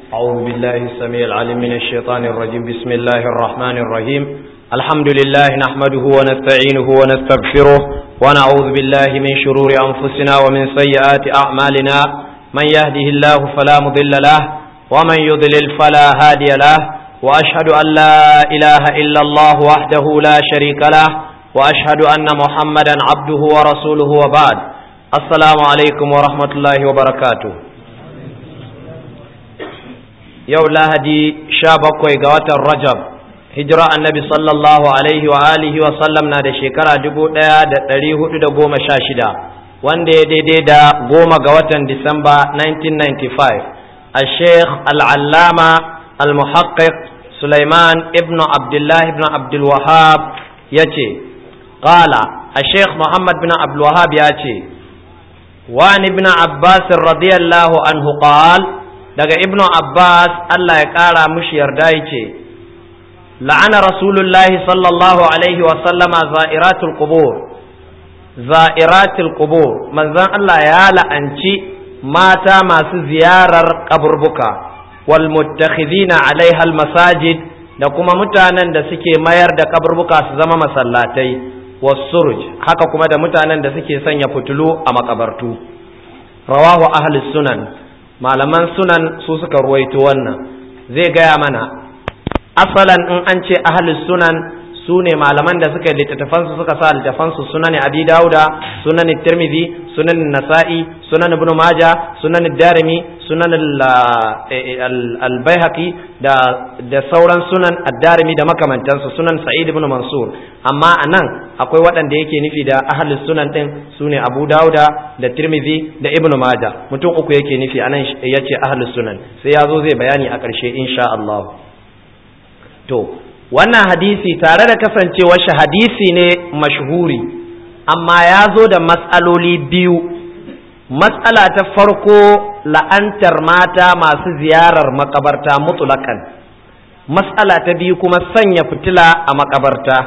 أعوذ بالله السميع العليم من الشيطان الرجيم بسم الله الرحمن الرحيم الحمد لله نحمده ونستعينه ونستغفره ونعوذ بالله من شرور أنفسنا ومن سيئات أعمالنا من يهده الله فلا مضل له ومن يضلل فلا هادي له وأشهد أن لا إله إلا الله وحده لا شريك له وأشهد أن محمدا عبده ورسوله وبعد السلام عليكم ورحمة الله وبركاته yau lahadi sha bakwai ga watan rajab hijira annabi sallallahu alaihi wa alihi wa sallam na da shekara dubu ɗaya da ɗari hudu da goma sha shida wanda ya daidai da goma ga watan disamba 1995 a sheikh al'allama al-muhaqqiq sulaiman ibn abdullahi ibn abdulwahab ya ce ƙala a sheikh muhammad bin abdulwahab ya ce وعن ابن عباس رضي الله عنه قال daga ibnu abbas allah ya ƙara mushi yarda ya ce la'ana rasulullahi sallallahu alaihi wasallama za'iratul qubur za'iratul qubur manzon allah ya la'anci mata masu ziyarar kaburbuka wal muttakhidina alaiha al masajid da kuma mutanen da suke mayar da kaburbuka su zama masallatai wasuruj haka kuma da mutanen da suke sanya fitulu a makabartu rawahu ahli sunan malaman sunan su suka ruwaito wannan zai gaya mana asalan in an ce ahlus sunan su ne malaman da suka littattafansu suka sa littattafansu sunan abi dauda sunan tirmidhi sunan nasa'i sunan ibn majah sunan darimi sunan al-baihaqi da da sauran sunan ad-darimi da makamantansu sunan sa'id ibn mansur amma anan akwai waɗanda yake nufi da ahlus sunan din sune abu dauda da tirmidhi da ibn majah mutum uku yake nufi anan yace ahlus sunan sai yazo zai bayani a ƙarshe insha Allah to wannan hadisi tare da kasancewar shi hadisi ne mashhuri amma ya zo da matsaloli biyu matsala ta farko la'antar mata masu ziyarar makabarta mutulakan matsala ta biyu kuma sanya fitila a makabarta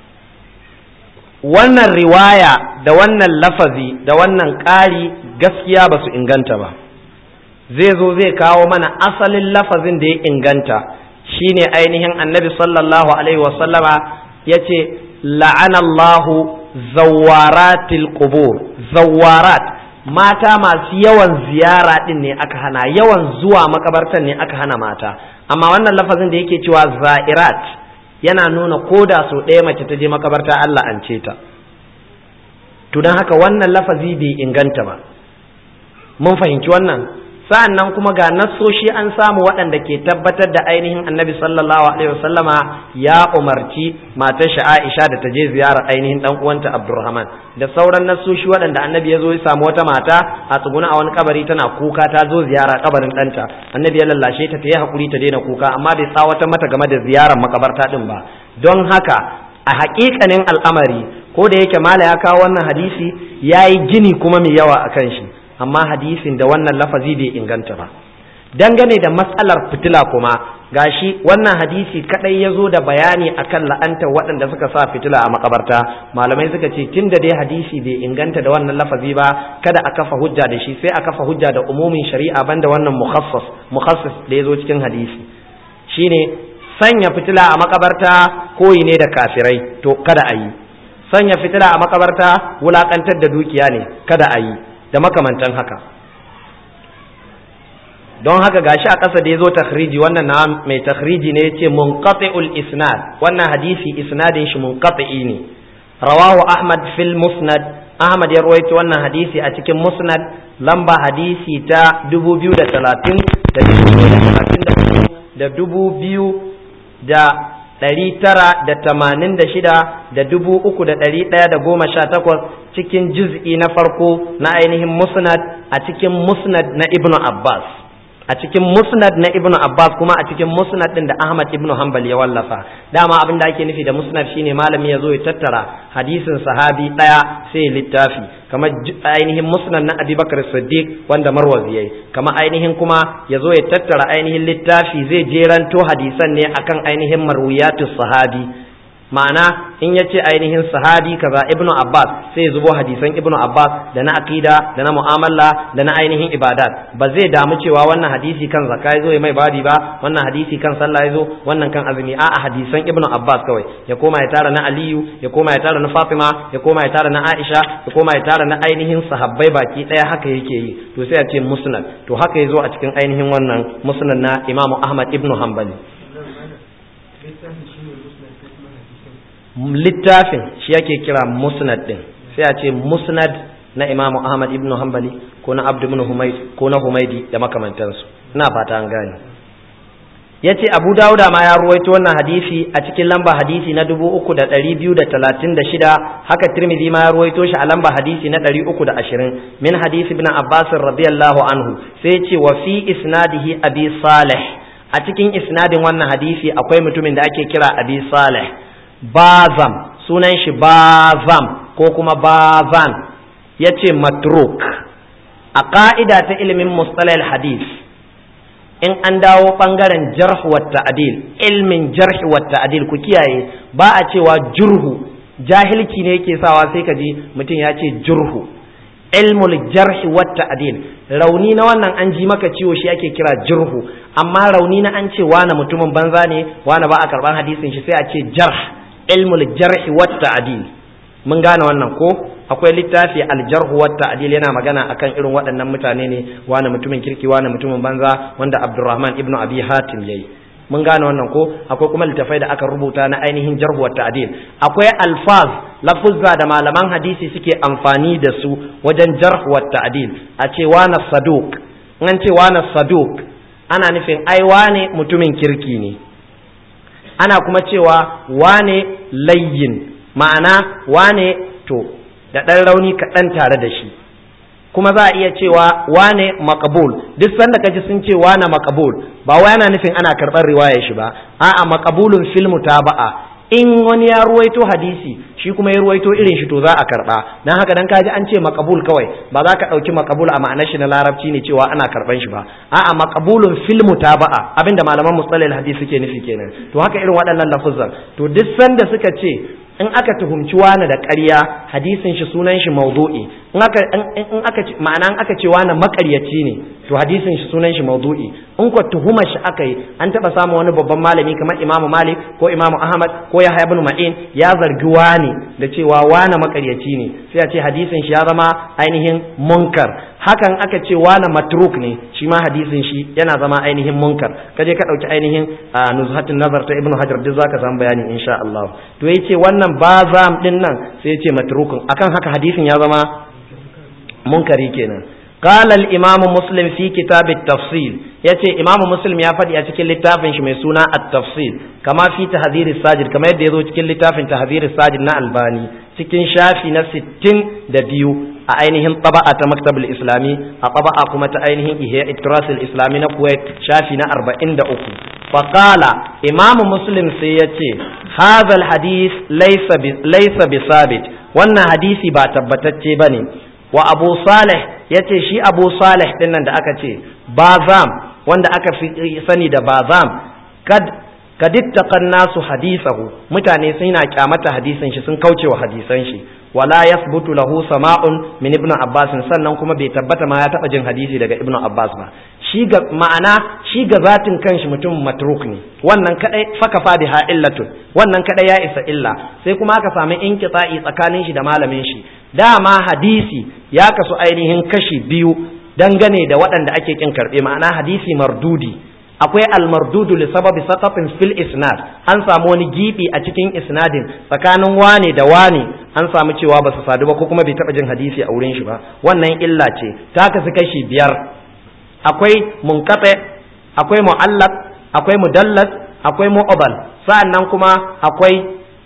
wannan riwaya da wannan lafazi da wannan ƙari gaskiya ba su inganta ba zai zo zai kawo mana asalin lafazin da ya inganta shine ainihin annabi sallallahu alaihi wasallama ya ce la'anallahu zawaratil qubur zawarat mata masu yawan ziyara din ne aka hana yawan zuwa makabartan ne aka hana mata amma wannan lafazin da yake cewa za'irat yana nuna koda so ɗaya mace ta je makabarta Allah an ce ta to don haka wannan lafazi bai inganta ba mun fahimci wannan sa'an nan kuma ga nassoshi an samu waɗanda ke tabbatar da ainihin annabi sallallahu alaihi wasallama ya umarci matar shi Aisha da ta je ziyarar ainihin dan uwanta Abdurrahman da sauran nassoshi waɗanda annabi ya zo ya samu wata mata a tsuguna a wani kabari tana kuka ta zo ziyara kabarin ɗanta annabi ya lallashe ta ta yi hakuri ta daina kuka amma bai tsawata mata game da ziyarar makabarta din ba don haka a haƙiƙanin al'amari ko da yake mala ya kawo wannan hadisi ya yi gini kuma mai yawa a kan shi amma hadisin da wannan lafazi bai inganta ba dangane da matsalar fitila kuma gashi wannan hadisi kadai ya zo da bayani akan la'antar waɗanda suka sa fitila a makabarta malamai suka ce tun da dai hadisi bai inganta da wannan lafazi ba kada a kafa hujja da shi sai a kafa hujja da umumin shari'a banda wannan mukhassas mukhassas da ya zo cikin hadisi shine sanya fitila a makabarta koyi ne da kafirai to kada a yi sanya fitila a makabarta wulakantar da dukiya ne kada a yi da makamantan haka don haka gashi a ƙasa da ya zo takhriji wannan na mai takhriji ne yace munqati'ul isnad wannan hadisi isnadin shi munqati'i ne rawahu ahmad fil musnad ahmad ya rawaito wannan hadisi a cikin musnad lamba hadisi ta 2030 da 2034 da ɗari tara da tamanin da shida da dubu uku da ɗari ɗaya da goma sha takwas cikin juz'i na farko na ainihin musnad a cikin musnad na ibnu abbas a cikin musnad na ibnu abbas kuma a cikin musnad din da ahmad ibnu hanbal ya wallafa dama abin da ake nufi da musnad shine malami ya zo ya tattara hadisin sahabi ɗaya sai ya littafi kamar ainihin musnad na abubakar siddiq wanda marwazi yayi kamar ainihin kuma ya zo ya tattara ainihin littafi zai jeranto hadisan ne akan ainihin marwiyatus sahabi ma'ana in ya ce ainihin sahabi kaza ibnu abbas sai ya zubo hadisan ibnu abbas da na aqida da na mu'amala da na ainihin ibadat ba zai damu cewa wannan hadisi kan zakka ya zo ya mai badi ba wannan hadisi kan sallah ya zo wannan kan azumi a a hadisan ibnu abbas kawai ya koma ya tara na aliyu ya koma ya tara na fatima ya koma ya tara na aisha ya koma ya tara na ainihin sahabbai baki daya haka yake yi to sai a ce musnad to haka ya zo a cikin ainihin wannan musnad na imamu ahmad ibnu hanbali littafin shi yake kira musnad din sai a ce musnad na imamu ahmad ibn hanbali ko na abdu ibn humayd ko na humaydi da makamantansu ina fata an gane yace abu dauda ma ya ruwaito wannan hadisi a cikin lamba hadisi na 3236 haka tirmidhi ma ya ruwaito shi a lamba hadisi na 320 min hadisi ibn abbas radiyallahu anhu sai yace wa fi isnadihi abi salih a cikin isnadin wannan hadisi akwai mutumin da ake kira abi salih bazam sunan shi bazam ko kuma bazan ya ce matruk a ƙa'ida ta ilimin mustalal hadis in an dawo ɓangaren jarh wa ta'dil ilmin jarh wa ta'dil ku kiyaye ba a cewa jurhu jahilci ne yake sawa sai ka ji mutum ya ce jurhu ilmul jarh wa ta'dil rauni na wannan an ji maka ciwo shi ake kira jurhu amma rauni na an ce wani mutumin banza ne wani ba a karban hadisin shi sai a ce jarh ilmul jarh wa ta'dil mun gane wannan ko akwai littafi aljarhu wa ta'dil yana magana akan irin waɗannan mutane ne wani mutumin kirki wani mutumin banza wanda Abdurrahman ibn Abi Hatim yayi mun gane wannan ko akwai kuma littafai da aka rubuta na ainihin jarhu wa ta'dil akwai alfaz lafuzza da malaman hadisi suke amfani da su wajen jarhu wa ta'dil a ce wani saduq an ce wani saduq ana nufin ai wane mutumin kirki ne ana kuma cewa wane layyin ma'ana wane to da ɗan rauni kaɗan tare da shi kuma za a iya cewa wane makabul duk sanda kaji sun ce wane makabul ba wai ana nufin ana karɓar riwayar shi ba a'a makabulun filmu ta ba'a in wani ya ruwaito hadisi shi kuma ya ruwaito irin shi to za a karɓa dan haka dan kaji an ce makabul kawai ba za ka ɗauki makabul a ma'anar shi na larabci ne cewa ana karɓan shi ba a'a makabulun filmu ta ba'a abinda malaman mustalil hadisi suke nufi kenan to haka irin waɗannan lafuzan to duk sanda suka ce in aka tuhumci wani da ƙarya hadisin shi sunan shi maudu'i in aka in aka ma'ana in aka ce wani makaryaci ne to hadisin shi sunan shi maudu'i in ko tuhumar shi aka yi an taba samu wani babban malami kamar Imam Malik ko Imam Ahmad ko Yahya ibn Ma'in ya zargi wani da cewa wani makaryaci ne sai a ce hadisin shi ya zama ainihin munkar hakan aka ce wani matruk ne shi ma hadisin shi yana zama ainihin munkar kaje ka dauki ainihin nuzhatun nazar ta ibnu hajar duk zaka samu bayani insha Allah to yace wannan bazam din nan sai yace matrukun akan haka hadisin ya zama munkari kenan قال الإمام مسلم في كتاب التفصيل yace imamu muslim ya faɗi a cikin littafin shi mai suna at-tafsil kama fi tahdhir sajid kama yadda yazo cikin littafin tahdhir sajid na albani cikin shafi na 62 a ainihin taba'a ta maktabul islami a taba'a kuma ta ainihin ihya itrasul islami na kuwait shafi na 43 faqala imamu muslim sai yace hadha al-hadith laysa laysa bisabit wannan hadisi ba tabbatacce bane wa abu salih ya ce shi abu salih din nan da aka ce bazam wanda aka fi sani da bazam kad kadittaqan nasu hadisahu mutane suna kyamata hadisin shi sun kaucewa hadisan shi wala yasbutu lahu sama'un min ibnu abbas sannan kuma bai tabbata ma ya taba jin hadisi daga ibnu abbas ba shi ga ma'ana shi ga zatin kanshi mutum matruk ne wannan kadai fakafa biha illatun wannan kadai ya isa illa sai kuma aka samu inqita'i tsakanin shi da malamin shi dama hadisi ya kasu ainihin kashi biyu dangane da waɗanda ake kin karɓe ma'ana hadisi mardudi akwai almardudu li sababi saqatin fil isnad an samu wani gibi a cikin isnadin tsakanin wane da wane an samu cewa ba su sadu ba ko kuma bai taɓa jin hadisi a wurin shi ba wannan illa ce ta kasu kashi biyar akwai munqati akwai mu'allaq akwai mudallas akwai mu'abal sa'annan kuma akwai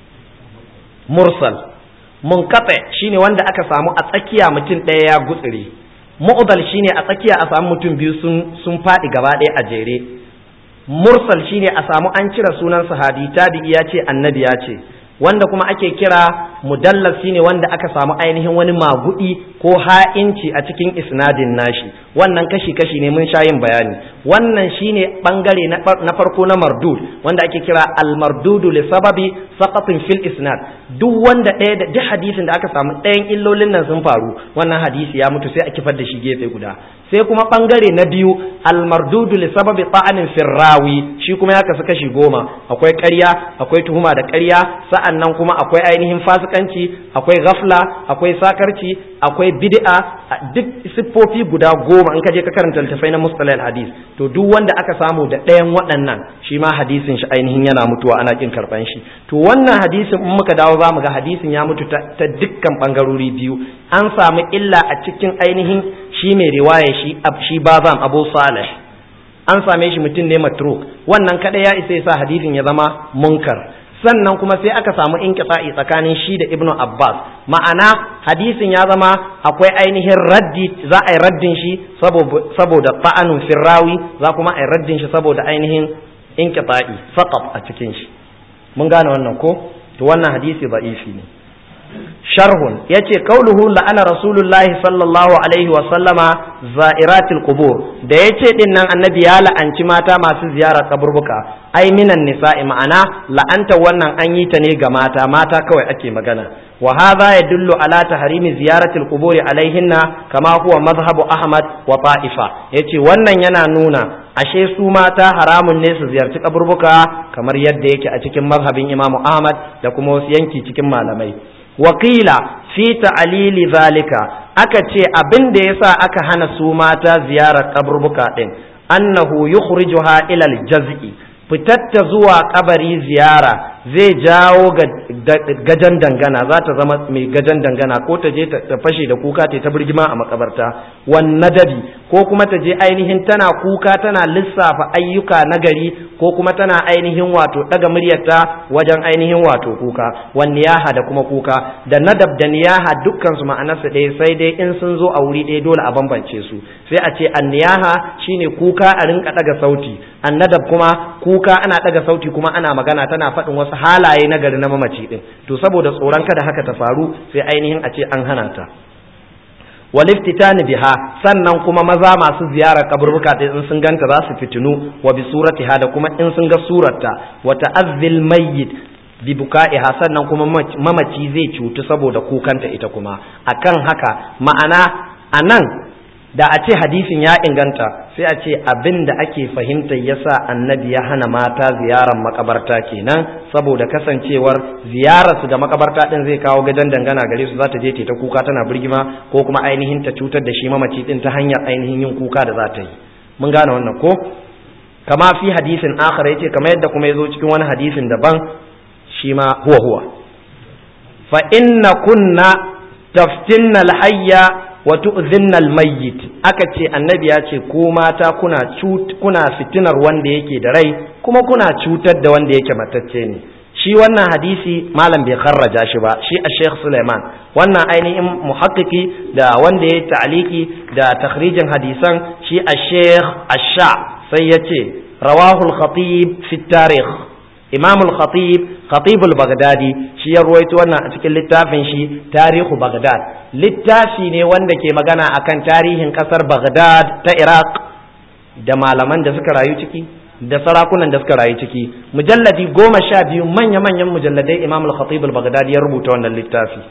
mursal munqati shine wanda aka samu a tsakiya mutum ɗaya ya gutsire mu'dal shine a tsakiya a samu mutum biyu sun sun faɗi gaba ɗaya a jere mursal shine a samu an cire sunan sahabi tabi'i ya ce annabi ya ce wanda kuma ake kira mudallas shine wanda aka samu ainihin wani magudi ko ha'inci a cikin isnadin nashi wannan kashi kashi ne mun sha yin bayani wannan shine bangare na farko na mardud wanda ake kira al-mardudu li sababi saqatin fil isnad duk wanda ɗaya da duk hadisin da aka samu ɗayan illolin nan sun faru wannan hadisi ya mutu sai a kifar da shi gefe guda sai kuma bangare na biyu al-mardudu li sababi ta'anin firrawi shi kuma ya kasu kashi goma akwai ƙarya akwai tuhuma da ƙarya sa'annan kuma akwai ainihin fasikanci akwai ghafla akwai sakarci akwai bid'a duk siffofi guda goma in ka je ka karanta littafai na mustalal hadis to duk wanda aka samu da ɗayan waɗannan shi ma hadisin shi ainihin yana mutuwa ana kin karɓan shi to wannan hadisin in muka dawo za mu ga hadisin ya mutu ta dukkan ɓangarori biyu an samu illa a cikin ainihin shi mai riwaya shi shi bazam abu salih an same shi mutum ne matruk wannan kada ya isa ya sa hadisin ya zama munkar sannan kuma sai aka samu inqita'i tsakanin shi da ibnu abbas ma'ana hadisin ya zama akwai ainihin raddi za a yi raddin shi saboda ta'anun firrawi za kuma a yi raddin shi saboda ainihin inqita'i faqat a cikin shi mun gane wannan ko to wannan hadisi da'ifi ne sharhun yace kauluhu la'ana rasulullahi sallallahu alaihi wa sallama za'iratil qubur da yace din nan annabi ya la'anci mata masu ziyara kaburbuka ai minan nisa'i ma'ana la'anta wannan an yi ta ne ga mata mata kawai ake magana wa hadha yadullu ala tahrimi ziyaratil qubur alaihinna kama huwa mazhabu ahmad wa ta'ifa yace wannan yana nuna ashe su mata haramun ne su ziyarci kaburbuka kamar yadda yake a cikin mazhabin imamu ahmad da kuma wasu yanki cikin malamai wakila fi ta'alili zalika aka ce abin da yasa aka hana su mata ziyarar kaburbuka din annahu yukhrijuha ila al-jaz'i fitatta zuwa kabari ziyara zai jawo gajan dangana za ta zama mai gajan dangana ko ta je ta fashe da kuka ta birgima a makabarta wan nadabi ko kuma ta je ainihin tana kuka tana lissafa ayyuka na gari ko kuma tana ainihin wato daga muryarta wajen ainihin wato kuka wan niyaha da kuma kuka da nadab da niyaha dukkan su ma'anarsa ɗaya sai dai in sun zo a wuri ɗaya dole a bambance su sai a ce an niyaha shine kuka a rinka daga sauti an nadab kuma kuka ana daga sauti kuma ana magana tana faɗin wasu halaye na gari na mamaci din to saboda tsoron kada haka ta faru sai ainihin a ce an hana ta waliftitani biha sannan kuma maza masu ziyarar kaburbuka ta in sun ganta za su fitinu wa bi suratiha da kuma in sun ga surarta wa ta'azzil mayyit bi buka'iha sannan kuma mamaci zai cutu saboda kukanta ita kuma akan haka ma'ana anan da a ce hadisin ya inganta sai a ce abin da ake fahimta yasa annabi ya hana mata ziyarar makabarta kenan saboda kasancewar ziyararsu ga makabarta din zai kawo gajen dangana gare su za ta je ta kuka tana birgima ko kuma ainihin ta cutar da shi mamaci din ta hanyar ainihin yin kuka da za ta yi mun gane wannan ko kama fi hadisin akhar yace kamar yadda kuma yazo cikin wani hadisin daban shi ma huwa huwa fa inna kunna taftinna al-hayya wa tu'dhinna al-mayyit aka ce annabi ya ce ko mata kuna kuna fitinar wanda yake da rai kuma kuna cutar da wanda yake matacce ne shi wannan hadisi malam bai kharraja shi ba shi a Sheikh Suleiman wannan ainihin muhakkiki da wanda ya ta'aliki da takhrijin hadisan shi a Sheikh Asha sai ya ce rawahu al-khatib fi tarikh Imam al-Khatib Khatib al-Baghdadi shi ya ruwaito wannan a cikin littafin shi Tarihu Baghdad littafi ne wanda ke magana akan tarihin kasar Baghdad ta Iraq da malaman da suka rayu ciki da sarakunan da suka rayu ciki mujalladi goma sha biyu manya-manyan mujalladai Imam al-Khatib al-Baghdadi ya rubuta wannan littafi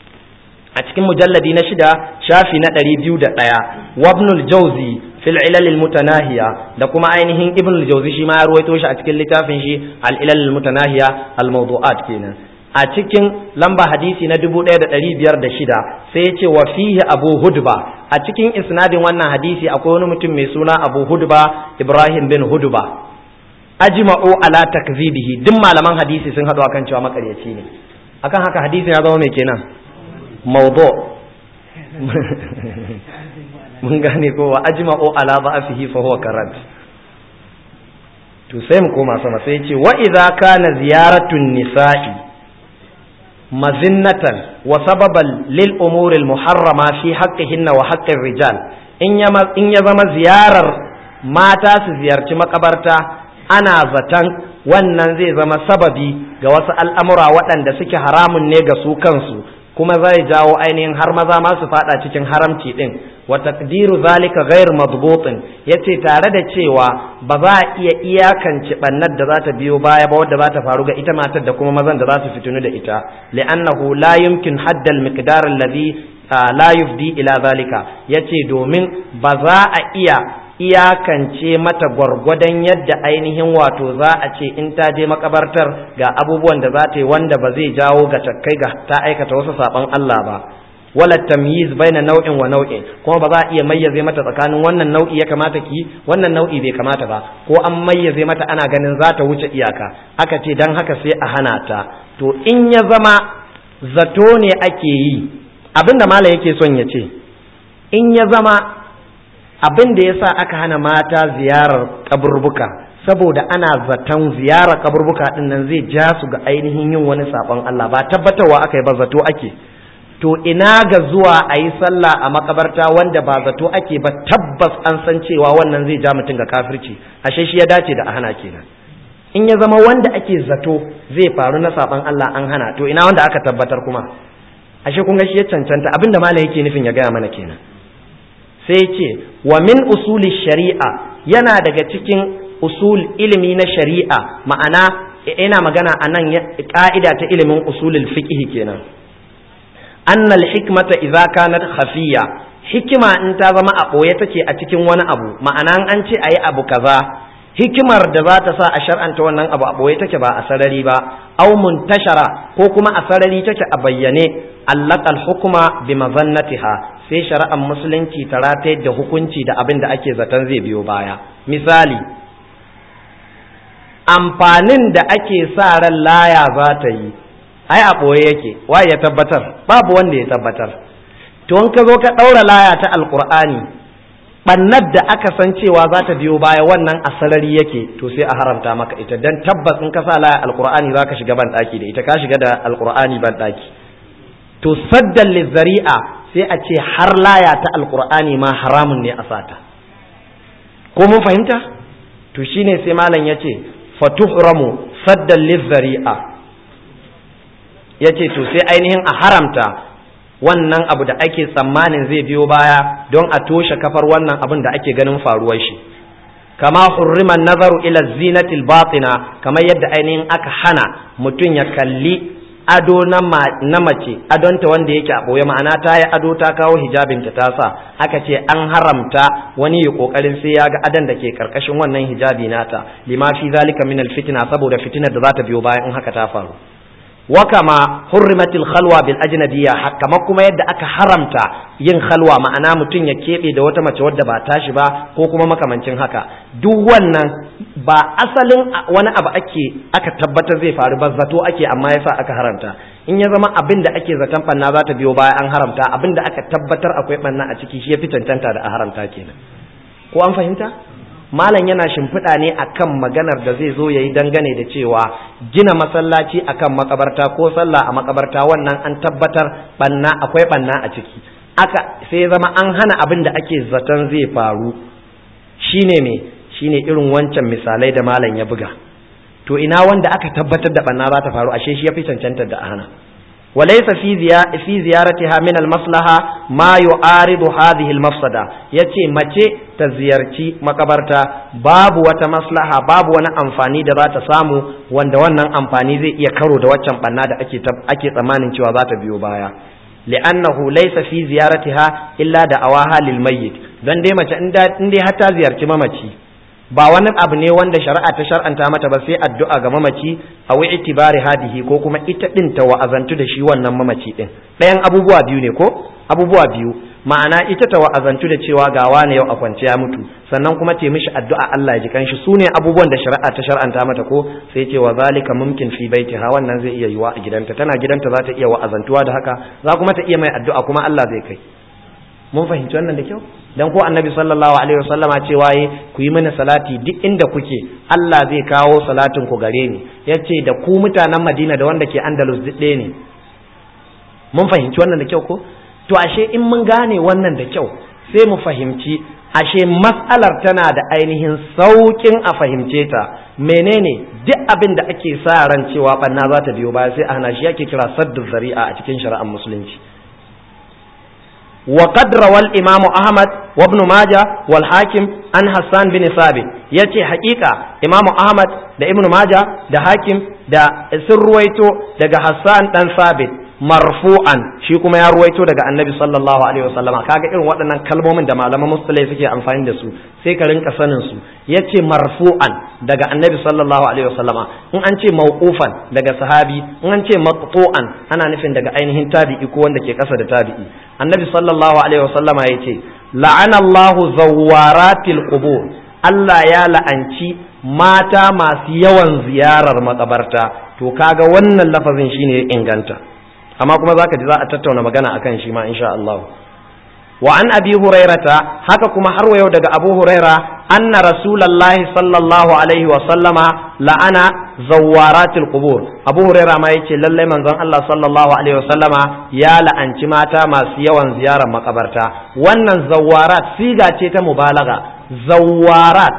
a cikin mujalladi na shida shafi na ɗari biyu da ɗaya wabnul jauzi fil ilal mutanahiya da kuma ainihin ibn al-jawzi shi ma ya ruwaito shi a cikin littafin shi al-ilal mutanahiya al-mawdu'at kenan a cikin lamba hadisi na 1506 sai ya ce wa fihi abu hudba a cikin isnadin wannan hadisi akwai wani mutum mai suna abu hudba ibrahim bin hudba ajma'u ala takzibihi duk malaman hadisi sun haɗu akan cewa makaryaci ne akan haka hadisin ya zama mai kenan mawdu mun gane ko wa ajma'u ala da'afihi fa huwa karad to sai mu koma sama sai ce wa idza kana ziyaratun nisa'i mazinnatan wa sababan lil umuri al muharrama fi haqqihinna wa haqqi rijal in ya in ya zama ziyarar mata su ziyarci makabarta ana zaton wannan zai zama sababi ga wasu al'amura waɗanda suke haramun ne ga su kansu kuma zai jawo ainihin har maza ma su fada cikin haramci din wa taqdiru zalika ghayr madbutin yace tare da cewa ba za a iya iyakance bannar da za ta biyo baya ba wadda za ta faru ga ita matar da kuma mazan da za su fitinu da ita li'annahu la yumkin haddal miqdar alladhi la yufdi ila zalika yace domin ba za a iya iyakance mata gwargwadon yadda ainihin wato za a ce in ta je makabartar ga abubuwan da za ta yi wanda ba zai jawo ga takkai ga ta aikata wasu saban Allah ba wala tamyiz baina nau'in wa nau'in kuma ba za a iya mayyaze mata tsakanin wannan nau'i ya kamata ki wannan nau'i bai kamata ba ko an mayyaze mata ana ganin za ta wuce iyaka aka ce dan haka sai a hana ta to in ya zama zato ne ake yi abinda malam yake son ya ce in ya zama abin da yasa aka hana mata ziyarar kaburbuka saboda ana zaton ziyarar kaburbuka din nan zai ja su ga ainihin yin wani sabon Allah ba tabbatarwa aka yi ba zato ake to ina ga zuwa a yi sallah a makabarta wanda ba zato ake ba tabbas an san cewa wannan zai ja mutum ga kafirci ashe shi ya dace da a hana kenan in ya zama wanda ake zato zai faru na sabon Allah an hana to ina wanda aka tabbatar kuma ashe kun ga shi ya cancanta abinda malam yake nufin ya gaya mana kenan sai ce wa min usuli shari'a yana daga cikin usul ilimi na shari'a ma'ana ina magana a nan ka'ida ta ilimin usulul fiqh kenan annal hikmata idza kanat khafiya hikima in ta zama a ɓoye take a cikin wani abu ma'ana an ce ayi abu kaza hikimar da za ta sa a shar'anta wannan abu a ɓoye take ba a sarari ba au muntashara ko kuma a sarari take a bayyane allaqal hukuma bi mazannatiha sai shari'ar musulunci ta ratayar da hukunci da abin da ake zaton zai biyo baya misali amfanin da ake sa ran laya za ta yi ai a ɓoye yake waye ya tabbatar babu wanda ya tabbatar to in ka zo ka ɗaura laya ta alkur'ani ɓannar da aka san cewa za ta biyo baya wannan a sarari yake to sai a haramta maka ita dan tabbas in ka sa laya alkur'ani za ka shiga ban ɗaki da ita ka shiga da alkur'ani ban ɗaki to saddan lizzari'a sai a ce har laya ta alkur'ani ma haramun ne a sata ko mun fahimta to shine sai malam ya ce fatuhramu saddan lizzari'a ya ce to sai ainihin a haramta wannan abu da ake tsammanin zai biyo baya don a toshe kafar wannan abin da ake ganin faruwar shi kama hurriman nazaru ila zinatil batina kamar yadda ainihin aka hana mutum ya kalli ado na mace adonta wanda yake a ɓoye ma'ana ta yi ado ta kawo hijabinta ta sa aka ce an haramta wani ya kokarin sai ya ga adon da ke karkashin wannan hijabi nata lima fi zalika min alfitna saboda fitinar da za ta biyo bayan in haka ta faru wa kama hurrimatil khalwa bil ajnabiyya kama kuma yadda aka haramta yin khalwa ma'ana mutum ya keɓe da wata mace wadda ba tashi ba ko kuma makamancin haka duk wannan ba asalin wani abu ake aka tabbatar zai faru ba zato ake amma yasa aka haramta in ya zama abin da ake zaton banna za ta biyo baya an haramta abin da aka tabbatar akwai banna a ciki shi ya fi cancanta da a haramta kenan ko an fahimta malam yana shimfiɗa ne akan maganar da zai zo ya yi dangane da cewa gina masallaci akan makabarta ko sallah a makabarta wannan an tabbatar banna akwai banna a ciki aka sai zama an hana abin da ake zaton zai faru shine me shine irin wancan misalai da malam ya buga to ina wanda aka tabbatar da banna za ta faru ashe shi ya fi cancantar da a hana وليس في في زيارتها من المصلحة ما يعارض هذه المفسدة yace mace ta ziyarci makabarta babu wata maslaha babu wani amfani da za ta samu wanda wannan amfani zai iya karo da waccan banna da ake ake tsammanin cewa za ta biyo baya li'annahu laysa fi ziyaratiha illa da awaha lil mayyit dan dai mace in dai har ta ziyarci mamaci ba wani abu ne wanda shari'a ta shar'anta mata ba sai addu'a ga mamaci a wa itibari hadihi ko kuma ita din ta wa'azantu da shi wannan mamaci din ɗayan abubuwa biyu ne ko abubuwa biyu ma'ana ita ta wa'azantu da cewa ga wani yau a kwance ya mutu sannan kuma ta mishi addu'a Allah ya ji kanshi su ne abubuwan da shari'a ta shar'anta mata ko sai ce wa zalika mumkin fi baitiha wannan zai iya yiwa a gidanta tana gidanta za ta iya wa'azantuwa da haka za kuma ta iya mai addu'a kuma Allah zai kai mun fahimci wannan da kyau dan ko annabi sallallahu alaihi wasallama cewa yi ku yi mana salati duk inda kuke Allah zai kawo salatin ku gare ni yace da ku mutanen Madina da wanda ke Andalus duk ɗaya ne mun fahimci wannan da kyau ko to ashe in mun gane wannan da kyau sai mu fahimci ashe mas'alar tana da ainihin saukin a fahimce ta menene duk abin da ake sa ran cewa banna za ta biyo baya sai a hana shi yake kira saddu zari'a a cikin shari'ar musulunci وقد روى الإمام أحمد وابن ماجه والحاكم عن حسان بن ثابت yace haƙiƙa Imam Ahmad da Ibn Majah da Hakim da sun ruwaito daga Hassan dan Sabit marfu'an shi kuma ya ruwaito daga Annabi sallallahu alaihi wasallama kaga irin waɗannan kalmomin da malaman musulai suke amfani da su sai ka rinka sanin su yace marfu'an daga Annabi sallallahu alaihi wasallama in an ce mauqufan daga sahabi in an ce maqtu'an ana nufin daga ainihin tabi'i ko wanda ke kasa da tabi'i Annabi sallallahu alaihi wasallama yace la'ana Allahu zawwaratil qubur Allah ya la'anci mata masu yawan ziyarar makabarta to kaga wannan lafazin shine ya inganta amma kuma zaka ji za a tattauna magana akan shi ma insha Allah wa an abi hurairata haka kuma har yau daga abu huraira anna rasulullahi sallallahu alaihi wa sallama la'ana zawaratil qubur abu huraira ma yace lallai manzon Allah sallallahu alaihi wa sallama ya la'anci mata masu yawan ziyarar makabarta wannan zawarat siga ce ta mubalaga zawarat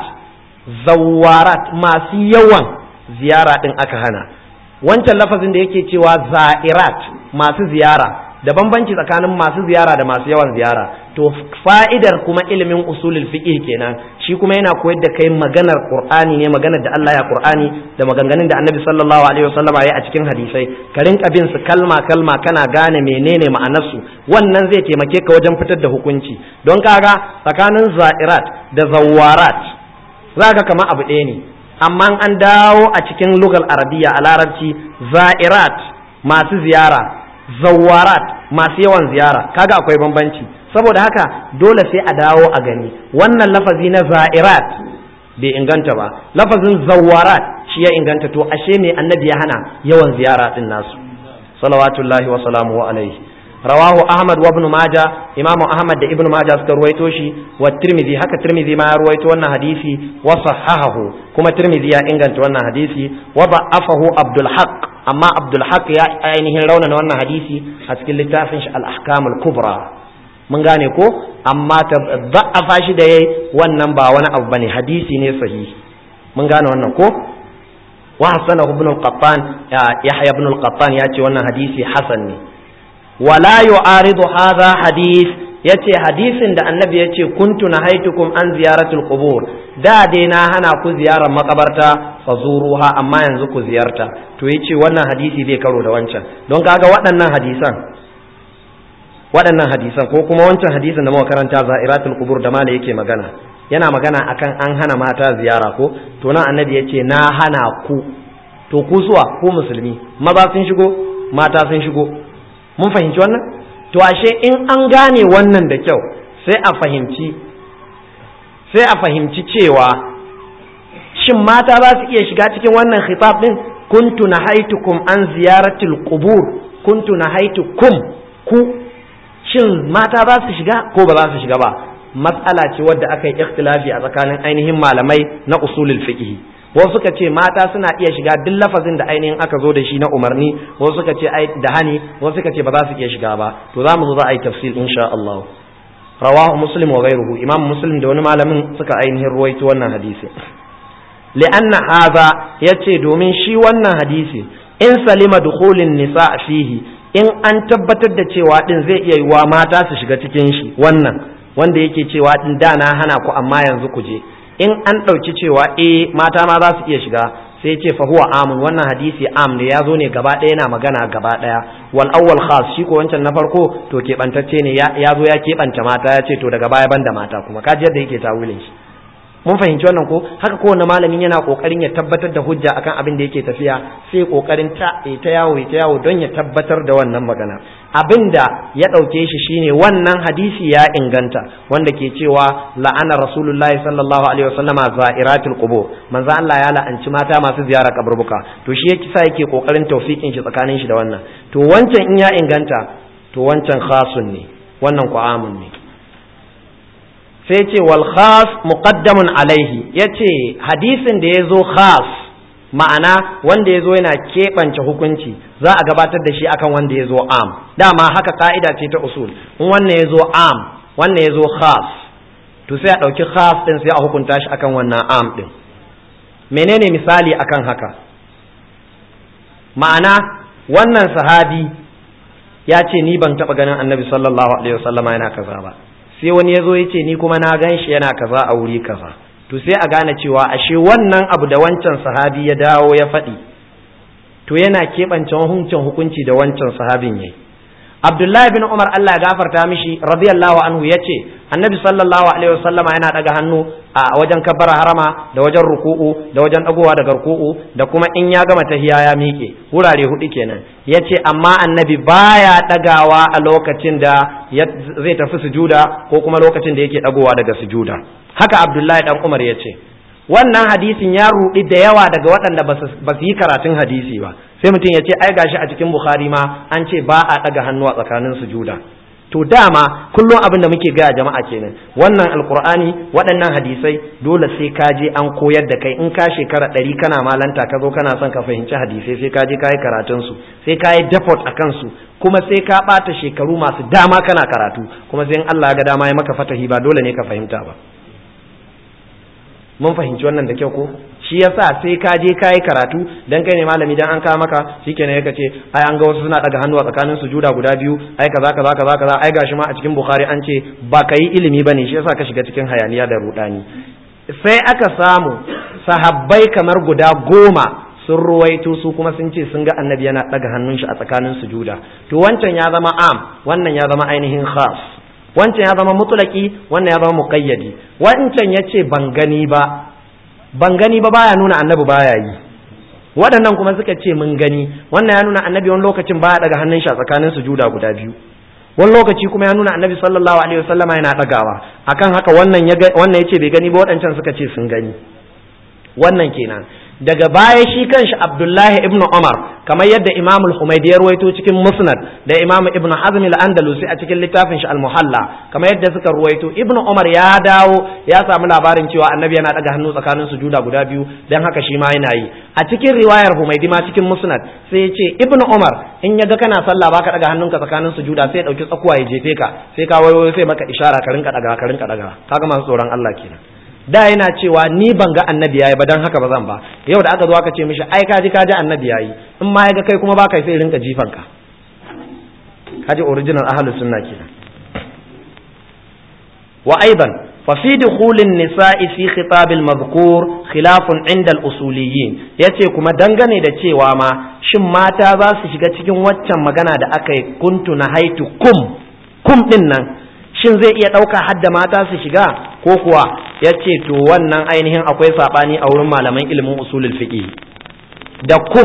zawarat masu yawan ziyara din aka hana wancan lafazin da yake cewa za'irat masu ziyara da bambanci tsakanin masu ziyara da masu yawan ziyara to fa'idar kuma ilimin usulul fiqh kenan shi kuma yana koyar da kai maganar qur'ani ne maganar da Allah ya qur'ani da maganganun da annabi sallallahu alaihi wasallam ya a cikin hadisai ka rinka bin su kalma kalma kana gane menene ma'anar su wannan zai taimake ka wajen fitar da hukunci don kaga tsakanin za'irat da zawarat zaka kama abu ɗaya ne amma an dawo a cikin lugal arabiya a larabci za'irat masu ziyara zawarat masu yawan ziyara kaga akwai bambanci saboda haka dole sai a dawo a gani wannan lafazi na za'irat bai inganta ba lafazin zawarat shi ya inganta to ashe ne annabi ya hana yawan ziyara din nasu salawatullahi wa salamuhu alaihi rawahu ahmad wa ibn majah imamu ahmad da ibn majah suka ruwaito shi wa tirmidhi haka tirmidhi ma ya ruwaito wannan hadisi wa sahahahu kuma tirmidhi ya inganta wannan hadisi wa da'afahu abdul haqq amma abdul haq ya ainihin raunana wannan hadisi a cikin littafin shi al-ahkam al-kubra mun gane ko amma ta da'afa shi da yayi wannan ba wani abu bane hadisi ne sahihi mun gane wannan ko wa hasanahu ibn al-qattan yahya ibn al-qattan ya ce wannan hadisi hasan ne wala yu'aridu hadha hadith yace hadisin da annabi yace kuntu nahaitukum an ziyaratul qubur da dai na hana ku ziyarar makabarta fazuruha amma yanzu ku ziyarta to yace wannan hadisi bai karo da wancan don kaga waɗannan hadisan waɗannan hadisan ko kuma wancan hadisin da muka karanta za'iratul qubur da mala yake magana yana magana akan an hana mata ziyara ko to nan annabi yace na hana ku to ku suwa ku musulmi maza sun shigo mata sun shigo mun fahimci wannan to ashe in an gane wannan da kyau sai a fahimci sai a fahimci cewa shin mata za su iya shiga cikin wannan khitab din kuntu nahaitukum an ziyaratil qubur kuntu nahaitukum ku shin mata za su shiga ko ba za su shiga ba matsala ce wadda aka yi ikhtilafi a tsakanin ainihin malamai na usulul fiqh wasu suka ce mata suna iya shiga duk lafazin da ainihin aka zo da shi na umarni wasu suka ce da hani wasu suka ce ba za su iya shiga ba to za mu zo za a yi tafsir insha Allah rawahu muslim wa ghayruhu imam muslim da wani malamin suka ainihin ruwaito wannan hadisi li'anna hadha yace domin shi wannan hadisi in salima dukhulin nisa fihi in an tabbatar da cewa din zai iya yiwa mata su shiga cikin shi wannan wanda yake cewa din da na hana ku amma yanzu ku je in an ɗauki cewa eh mata ma za su iya shiga sai ce fa huwa amun wannan hadisi am ne ya zo ne gaba ɗaya yana magana gaba ɗaya wal awwal khas shi ko wancan na farko to keɓantacce ne ya zo ya keɓanta mata ya ce to daga baya ban da mata kuma kaji yadda yake tawilin shi mun fahimci wannan ko haka kowane malamin yana kokarin ya tabbatar da hujja akan abin da yake tafiya sai kokarin ta ta yawo ta yawo don ya tabbatar da wannan magana abin da ya dauke shi shine wannan hadisi ya inganta wanda ke cewa la'ana rasulullahi sallallahu alaihi wasallama za'iratul qubur manzo Allah ya la'anci mata masu ziyara kaburbuka to shi yake sa yake kokarin tawfiqin shi tsakanin shi da wannan to wancan in ya inganta to wancan khasun ne wannan ku amun ne sai ce wal khas muqaddamun alaihi yace hadisin da yazo khas ma'ana wanda yazo yana keɓance hukunci za a gabatar da shi akan wanda yazo am dama haka ka'ida ce ta usul in wannan yazo am wannan yazo khas to sai a ɗauki khas din sai a hukunta shi akan wannan am din menene misali akan haka ma'ana wannan sahabi ya ce ni ban taɓa ganin annabi sallallahu alaihi wasallama yana kaza ba sai wani ya zo ya ce ni kuma na gan shi yana kaza a wuri kaza to sai a gane cewa ashe wannan abu da wancan sahabi ya dawo ya faɗi to yana keɓance hukuncin hukunci da wancan sahabin yayi Abdullahi bin Umar Allah ya gafarta mishi radiyallahu anhu yace Annabi sallallahu alaihi wasallama yana daga hannu a wajen kabbara harama da wajen ruku'u da wajen dagowa daga ruku'u da kuma in ya gama tahiya ya miƙe wurare hudu kenan yace amma Annabi baya dagawa a lokacin da zai tafi sujuda ko kuma lokacin da yake dagowa daga sujuda haka Abdullahi dan Umar yace wannan hadisin ya rudi da yawa daga waɗanda ba su yi karatun hadisi ba sai mutum ya ce ai gashi a cikin bukhari ma an ce ba a ɗaga hannu a tsakanin sujuda to dama kullum abin da muke gaya jama'a kenan wannan alkur'ani waɗannan hadisai dole sai ka je an koyar da kai in ka shekara ɗari kana malanta ka zo kana son ka fahimci hadisai sai ka je ka yi karatun su sai ka yi depot a kansu kuma sai ka ɓata shekaru masu dama kana karatu kuma sai in Allah ya ga dama ya maka fatahi ba dole ne ka fahimta ba mun fahimci wannan da kyau ko shi yasa sai ka je ka yi karatu dan kai ne malami dan an kawo maka shikenan ya ce ai an ga wasu suna daga hannu a tsakanin sujuda guda biyu ai kaza kaza kaza kaza ai gashi ma a cikin bukhari an ce ba ka yi ilimi bane shi yasa ka shiga cikin hayaniya da rudani sai aka samu sahabbai kamar guda goma sun ruwaito su kuma sun ce sun ga annabi yana daga hannun shi a tsakanin sujuda to wancan ya zama am wannan ya zama ainihin khas wancan ya zama mutulaki wannan ya zama muqayyadi wancan yace ban gani ba ban gani ba baya nuna annabi baya yi waɗannan kuma suka ce mun gani wannan ya nuna annabi wani lokacin baya daga hannun shi a tsakanin sujuda guda biyu wani lokaci kuma ya nuna annabi sallallahu alaihi wasallama yana dagawa akan haka wannan ya wannan yace bai gani ba waɗancan suka ce sun gani wannan kenan daga baya shi kanshi Abdullahi ibn Umar kamar yadda Imam al-Humaydi ya ruwaito cikin Musnad da Imam Ibn Hazm al-Andalusi a cikin littafin shi al-Muhalla kamar yadda suka ruwaito Ibn Umar ya dawo ya samu labarin cewa Annabi yana daga hannu tsakanin sujuda guda biyu dan haka shi ma yana yi a cikin riwayar Humaydi ma cikin Musnad sai ya ce Ibn Umar in ya ga kana sallah baka daga hannunka tsakanin sujuda sai ya dauki tsakuwa ya jefe ka sai ka wayo sai maka ishara ka rinka daga ka rinka daga kaga masu tsoron Allah kenan da yana cewa ni ban ga annabi yayi ba dan haka ba zan ba yau da aka zo aka ce mishi ai kaji kaji annabi yayi in ma ya ga kai kuma baka sai rinka jifan ka kaji original ahlus sunna kenan wa aidan fa fi dukhulin nisa'i fi khitab al-madhkur khilafun 'inda al-usuliyyin yace kuma dangane da cewa ma shin mata za su shiga cikin waccan magana da aka yi kuntu na haitu kum kum din nan shin zai iya ɗauka hadda mata su shiga ko kuwa ya ce to wannan ainihin akwai saɓani a wurin malaman ilimin usulul fiqh da kum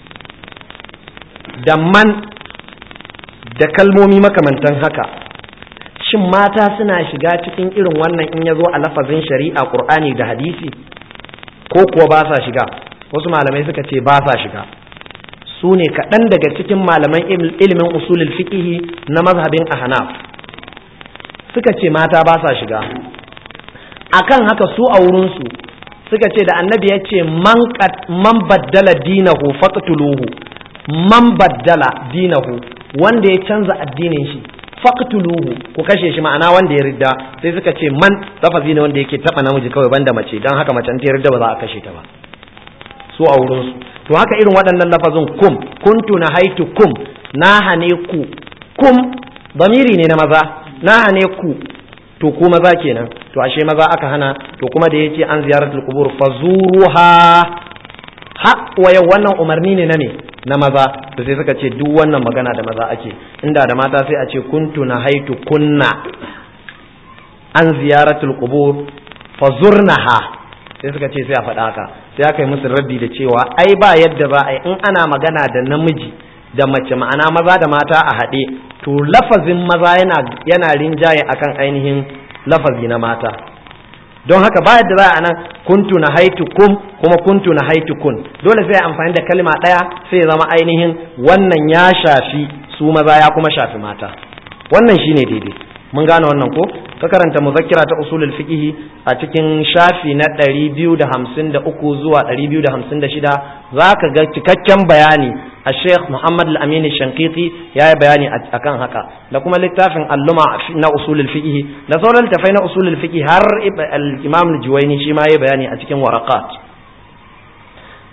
da man da kalmomi makamantan haka shin mata suna shiga cikin irin wannan in ya zo a lafazin shari'a qur'ani da hadisi ko kuwa ba sa shiga wasu malamai suka ce ba sa shiga su ne kaɗan daga cikin malaman ilimin usulul fiqh na mazhabin ahnaf suka ce mata ba sa shiga akan haka su a wurinsu suka ce da annabi ya ce man baddala dinahu faqtuluhu man baddala dinahu wanda ya canza addinin shi faqtuluhu ku kashe shi ma'ana wanda ya ridda sai suka ce man lafazi ne wanda yake taba namiji kawai banda mace dan haka mace ta ridda ba za a kashe ta ba su a wurinsu to haka irin waɗannan lafazin kum kuntu na haitu kum na hane ku kum bamiri ne na maza na hane ku to ku maza kenan to ashe maza aka hana to kuma da yace an ziyaratul qubur fazuruha ha wa yau wannan umarni ne na me na maza to sai suka ce duk wannan magana da maza ake inda da mata sai a ce kuntu na haitu kunna an ziyaratul qubur fazurnaha sai suka ce sai a faɗa haka sai aka yi musu raddi da cewa ai ba yadda za a yi in ana magana da namiji da mace ma'ana maza da mata a haɗe to lafazin maza yana yana rinjaye akan ainihin lafazi na mata don haka ba yadda za a nan kuntu na haitu kum kuma kuntu na haitu kun dole sai amfani da kalma ɗaya sai zama ainihin wannan ya shafi su maza ya kuma shafi mata wannan shine daidai mun gane wannan ko ka karanta muzakkira ta usulul fiqh a cikin shafi na 253 zuwa 256 zaka ga cikakken bayani a Sheikh Muhammad Al-Amin Shankiti ya yi bayani akan haka da kuma littafin alluma na usulul fiqh da sauran littafai na usulul fiqh har al-Imam Al-Juwayni shi ma ya bayani a cikin waraqat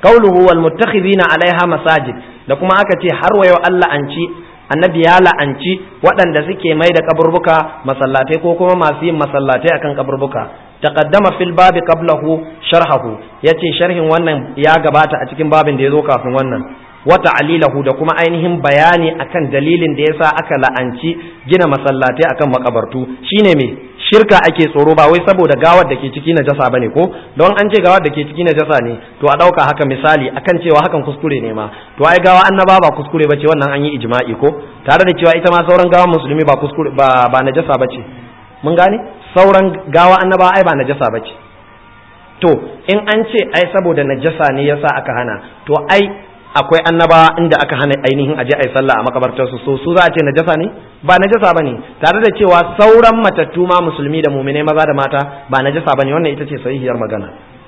qauluhu wal muttakhidina alaiha masajid da kuma aka ce har wayo Allah an ci annabi ya la'anci waɗanda suke mai da kaburbuka masallatai ko kuma masu yin masallatai akan kaburbuka taqaddama fil babi qablahu sharhahu yace sharhin wannan ya gabata a cikin babin da ya zo kafin wannan wa ta'lilahu da kuma ainihin bayani akan dalilin da yasa aka la'anci gina masallatai akan makabartu shine me shirka ake tsoro ba wai saboda gawar da ke ciki najasa bane ko don an ce gawar da ke ciki najasa ne to a dauka haka misali akan cewa hakan kuskure ne ma to ai gawa annaba ba kuskure bace wannan an yi ijma'i ko tare da cewa ita ma sauran gawa musulmi ba kuskure ba ba najasa bace mun gane sauran gawa annaba ai ba najasa bace to in an ce ai saboda najasa ne yasa aka hana to ai akwai annaba inda aka hana ainihin aje ai sallah a makabartar su so su za a ce najasa ne ba najasa bane tare da cewa sauran matattu ma musulmi da mu'minai maza da mata ba najasa bane wannan ita ce sahihiyar magana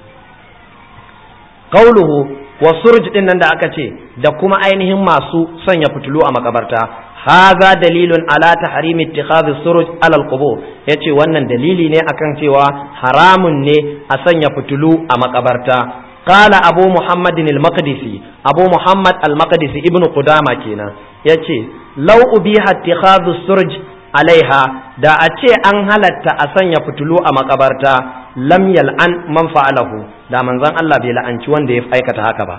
qauluhu wa surj din nan da aka ce da kuma ainihin masu sanya fitulu a makabarta haza dalilun ala tahrimi ittikhadhi suruj ala alqubur yace wannan dalili ne akan cewa haramun ne a sanya fitulu a makabarta qala abu muhammadin al-maqdisi abu muhammad al-maqdisi ibnu qudama kenan yace law ubiha ittikhadhu suruj alaiha da a ce an halatta a sanya fitulu a makabarta lam yal'an man fa'alahu da manzon Allah bai la'anci wanda ya aikata haka ba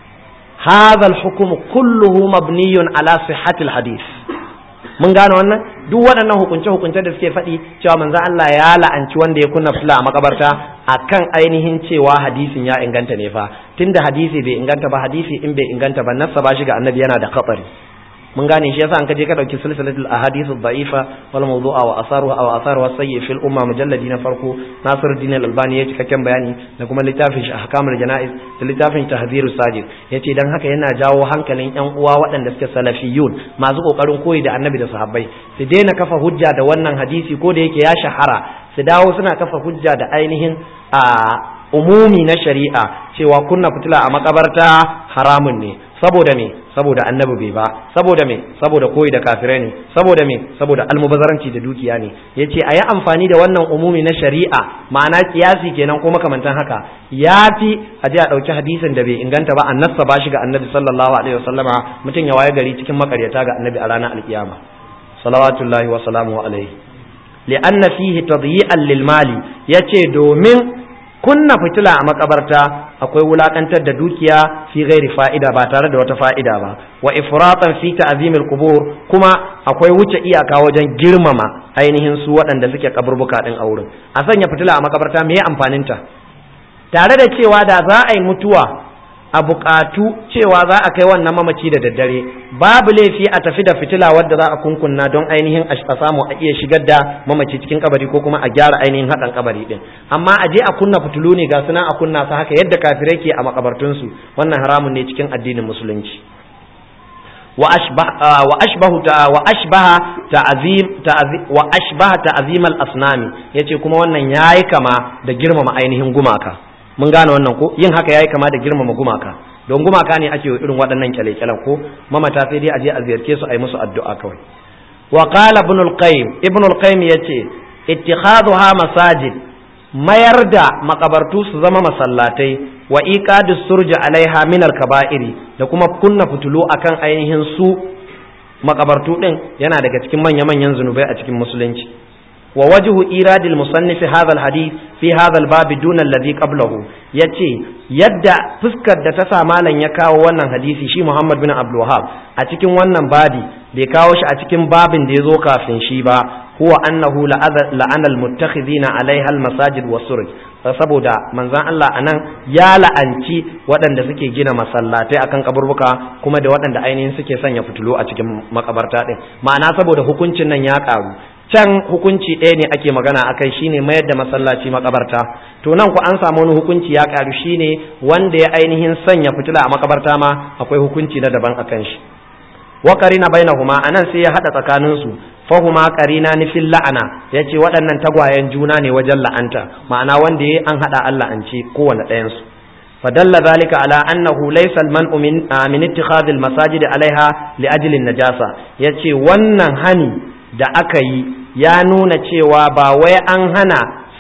hadha al-hukm kulluhu mabniyun ala sihhatil hadith mun gane wannan duk waɗannan hukunce hukunce da suke faɗi cewa manzon Allah ya la'anci wanda ya kunna fitila a makabarta akan ainihin cewa hadisin ya inganta ne fa tunda hadisi bai inganta ba hadisi in bai inganta ba nassa ba shi ga annabi yana da khatari mun gane shi yasa an kaje ka dauki silsilatul ahadithu dha'ifa wal mawdu'a wa asaruha wa asaruha sayyi fil umma mujalladi na farko Nasiruddin al-Albani ya cikakken bayani da kuma littafin shi ahkamul janaiz da littafin tahdhiru sajid yace dan haka yana jawo hankalin yan uwa waɗanda suke salafiyun masu kokarin koyi da annabi da sahabbai su daina kafa hujja da wannan hadisi ko da yake ya shahara su dawo suna kafa hujja da ainihin a umumi na shari'a cewa kunna fitila a makabarta haramun ne saboda me saboda annabi bai ba saboda me saboda koyi da kafirai ne saboda me saboda almubazaranci da dukiya ne yace a yi amfani da wannan umumi na shari'a ma'ana kiyasi kenan ko makamantan haka yafi a je a ɗauki hadisin da bai inganta ba annasa ba shi ga annabi sallallahu alaihi wasallama mutum ya waye gari cikin makaryata ga annabi a ranar alkiyama salawatullahi wa salamu alaihi li'anna fihi tadyi'an lil mali yace domin kunna fitila a makabarta akwai wulakantar da dukiya fi gairi fa'ida ba tare da wata fa'ida ba wa ifratan fi ta'zimil qubur kuma akwai wuce iyaka wajen girmama ainihin su waɗanda suke kaburbuka din a wurin a sanya fitila a makabarta me amfanin ta tare da cewa da za a yi mutuwa a buƙatu cewa za a kai wannan mamaci da daddare babu laifi a tafi da fitila wadda za a kunkunna don ainihin a samu a iya shigar da mamaci cikin kabari ko kuma a gyara ainihin haɗan kabari din amma a je a kunna fitilu ne ga suna a kunna su haka yadda kafirai ke a makabartunsu wannan haramun ne cikin addinin musulunci wa ashbahu wa ashbaha ta'zim wa ashbaha ta'zim al-asnami yace kuma wannan yayi kama da girmama ainihin gumaka mun gane wannan ko yin haka yayi kama da girmama gumaka don gumaka ne ake irin waɗannan kyale-kyalen ko mamata sai dai a je a ziyarce su a yi musu addu'a kawai wa qala ibn al-qayyim ibn al-qayyim yace ittikhadhuha masajid mayar da makabartu su zama masallatai wa iqadus surja alaiha min al-kaba'iri da kuma kunna fitulu akan ainihin su makabartu din yana daga cikin manya-manyan zunubai a cikin musulunci ووجه إيراد المصنف هذا الحديث في هذا الباب دون الذي قبله يتي يدى فسكر da ta sa malam ya kawo wannan hadisi shi Muhammad bin Abdul Wahhab a cikin wannan babi bai kawo shi a cikin babin da ya zo kafin shi ba huwa annahu la'ana al-muttakhidina alaiha al-masajid was-suruj saboda manzon Allah anan ya la'anci waɗanda suke gina masallatai akan kaburbuka kuma da waɗanda ainihin suke sanya fitilu a cikin makabarta din ma'ana saboda hukuncin nan ya karu can hukunci ɗaya ne ake magana akai shine mayar da masallaci makabarta to nan ku an samu wani hukunci ya karu shine wanda ya ainihin sanya fitila a makabarta ma akwai hukunci na daban akan shi wa qarina bainahuma anan sai ya hada tsakanin su fahuma qarina ni fil la'ana yace waɗannan tagwayen juna ne wajen la'anta ma'ana wanda yayi an hada Allah an ce kowanne ɗayan su فدل ذلك على أنه ليس المنع من من اتخاذ المساجد عليها لأجل النجاسة yace wannan hani da aka yi ya nuna cewa ba wai an hana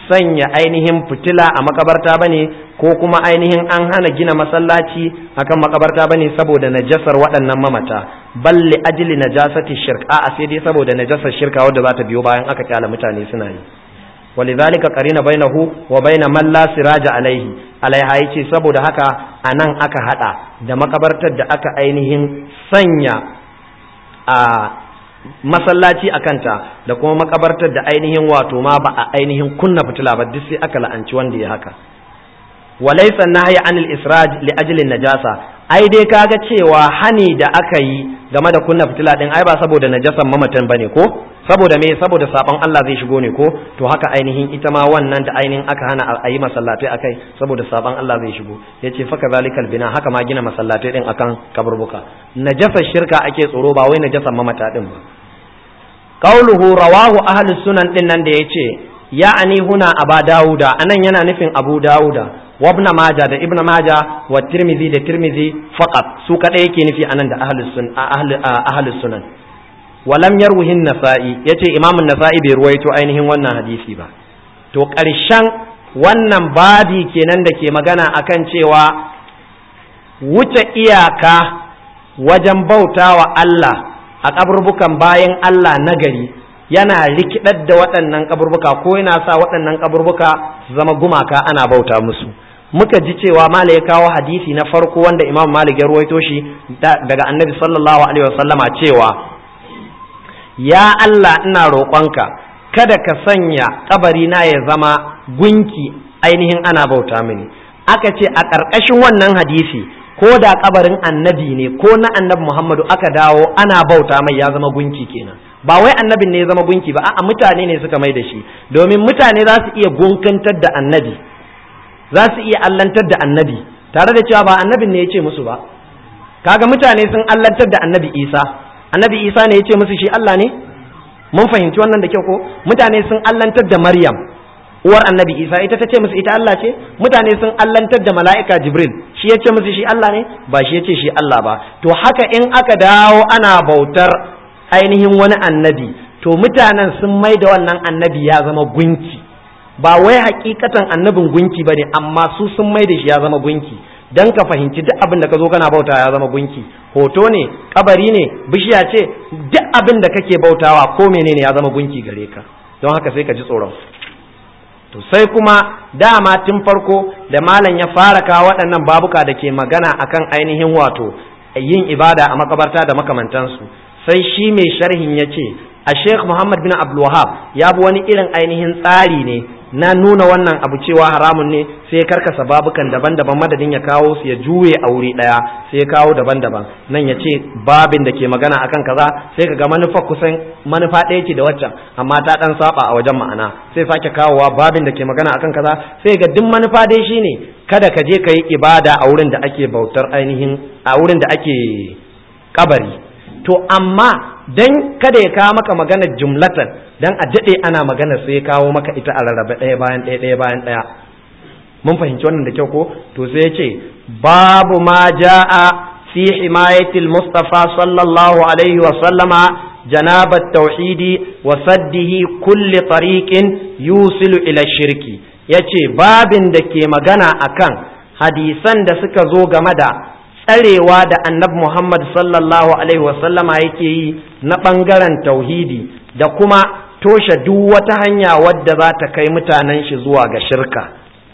sanya ainihin fitila a makabarta bane ko kuma ainihin an hana gina masallaci akan makabarta bane saboda najasar waɗannan mamata balli ajli najasati shirk a sai dai saboda najasar shirka wadda za ta biyo bayan aka kyala mutane suna yi ولذلك قرين بينه وبين من لا سراج عليه alaiha yace saboda haka anan aka hada da makabartar da aka ainihin sanya a masallaci a kanta da kuma makabartar da ainihin wato ma ba a ainihin kunna fitila ba duk sai aka la'anci wanda ya haka walaysa nahyi anil israj li ajli najasa ai dai kaga cewa hani da aka yi game da kunna fitila din ai ba saboda najasan mamatan bane ko saboda me saboda sabon Allah zai shigo ne ko to haka ainihin ita ma wannan da ainihin aka hana a yi masallatai akai saboda sabon Allah zai shigo yace fa kazalikal bina haka ma gina masallatai din akan kaburbuka najasar shirka ake tsoro ba wai najasan mamata din ba qauluhu rawahu ahlus sunan din nan da yace ya'ani huna aba dauda anan yana nufin abu dauda wa ibn majah da ibn majah wa tirmidhi da tirmidhi faqat su kada yake nufi anan da ahlus sun ahlus sunan walam yarwihin nasa'i yace imam nasa'i bai ruwaito ainihin wannan hadisi ba to ƙarshen wannan babi kenan da ke magana akan cewa wuce iyaka wajen bautawa Allah a kaburbukan bayan Allah nagari yana rikidar da waɗannan kaburbuka ko yana sa waɗannan kaburbuka su zama gumaka ana bauta musu muka ji cewa mala ya kawo hadisi na farko wanda imam malik ya ruwaito shi daga annabi sallallahu alaihi wasallama cewa ya Allah ina roƙonka kada ka sanya kabari na ya zama gunki ainihin ana bauta mini aka ce a ƙarƙashin wannan hadisi ko da kabarin annabi ne ko na annabi Muhammadu aka dawo ana bauta mai ya zama gunki kenan ba wai annabin ne ya zama gunki ba a'a mutane ne suka mai da shi domin mutane za su iya gunkantar da annabi za su iya allantar da annabi tare da cewa ba annabin ne ya ce musu ba kaga mutane sun allantar da annabi Isa annabi Isa ne ya ce musu shi Allah ne mun fahimci wannan da kyau ko mutane sun allantar da Maryam uwar annabi Isa ita ta ce musu ita Allah ce mutane sun allantar da mala'ika Jibril shi ya ce musu shi Allah ne ba shi ya ce shi Allah ba to haka in aka dawo ana bautar ainihin wani annabi to mutanen sun mai da wannan annabi ya zama gunki ba wai hakikatan annabin gunki ba ne amma su sun mai da shi ya zama gunki dan ka fahimci duk abin da ka zo kana bauta ya zama gunki hoto ne kabari ne bishiya ce duk abin da kake bautawa ko menene ya zama gunki gare ka don haka sai ka ji tsoron to sai kuma dama tun farko da malam ya fara kawo waɗannan babuka da ke magana akan ainihin wato yin ibada a makabarta da makamantansu sai shi mai sharhin ya ce a sheikh muhammad bin abdulwahab ya bi wani irin ainihin tsari ne na nuna wannan abu cewa haramun ne sai ya karkasa babukan daban-daban madadin ya kawo su ya juye a wuri daya sai ya kawo daban-daban nan ya ce babin da ke magana akan kaza sai ka ga manufa kusan manufa ɗaya ce da waccan amma ta dan saba a wajen ma'ana sai sake kawowa babin da ke magana akan kaza sai ga duk manufa dai shine kada ka je ka yi ibada a wurin da ake bautar ainihin a wurin da ake kabari to amma dan kada ya kawo maka maganar jumlatan dan a daɗe ana maganar sai ya kawo maka ita a rarrabe ɗaya bayan ɗaya ɗaya bayan ɗaya mun fahimci wannan da kyau ko to sai ya ce babu ma ja'a fi himayatil mustafa sallallahu alaihi wa sallama janabat tauhidi wa saddihi kulli tariqin yusilu ila shirki yace babin da ke magana akan hadisan da suka zo game da tsarewa da annabi Muhammad sallallahu Alaihi wasallama yake yi na ɓangaren tauhidi da kuma toshe duk wata hanya wadda za ta kai mutanen shi zuwa ga shirka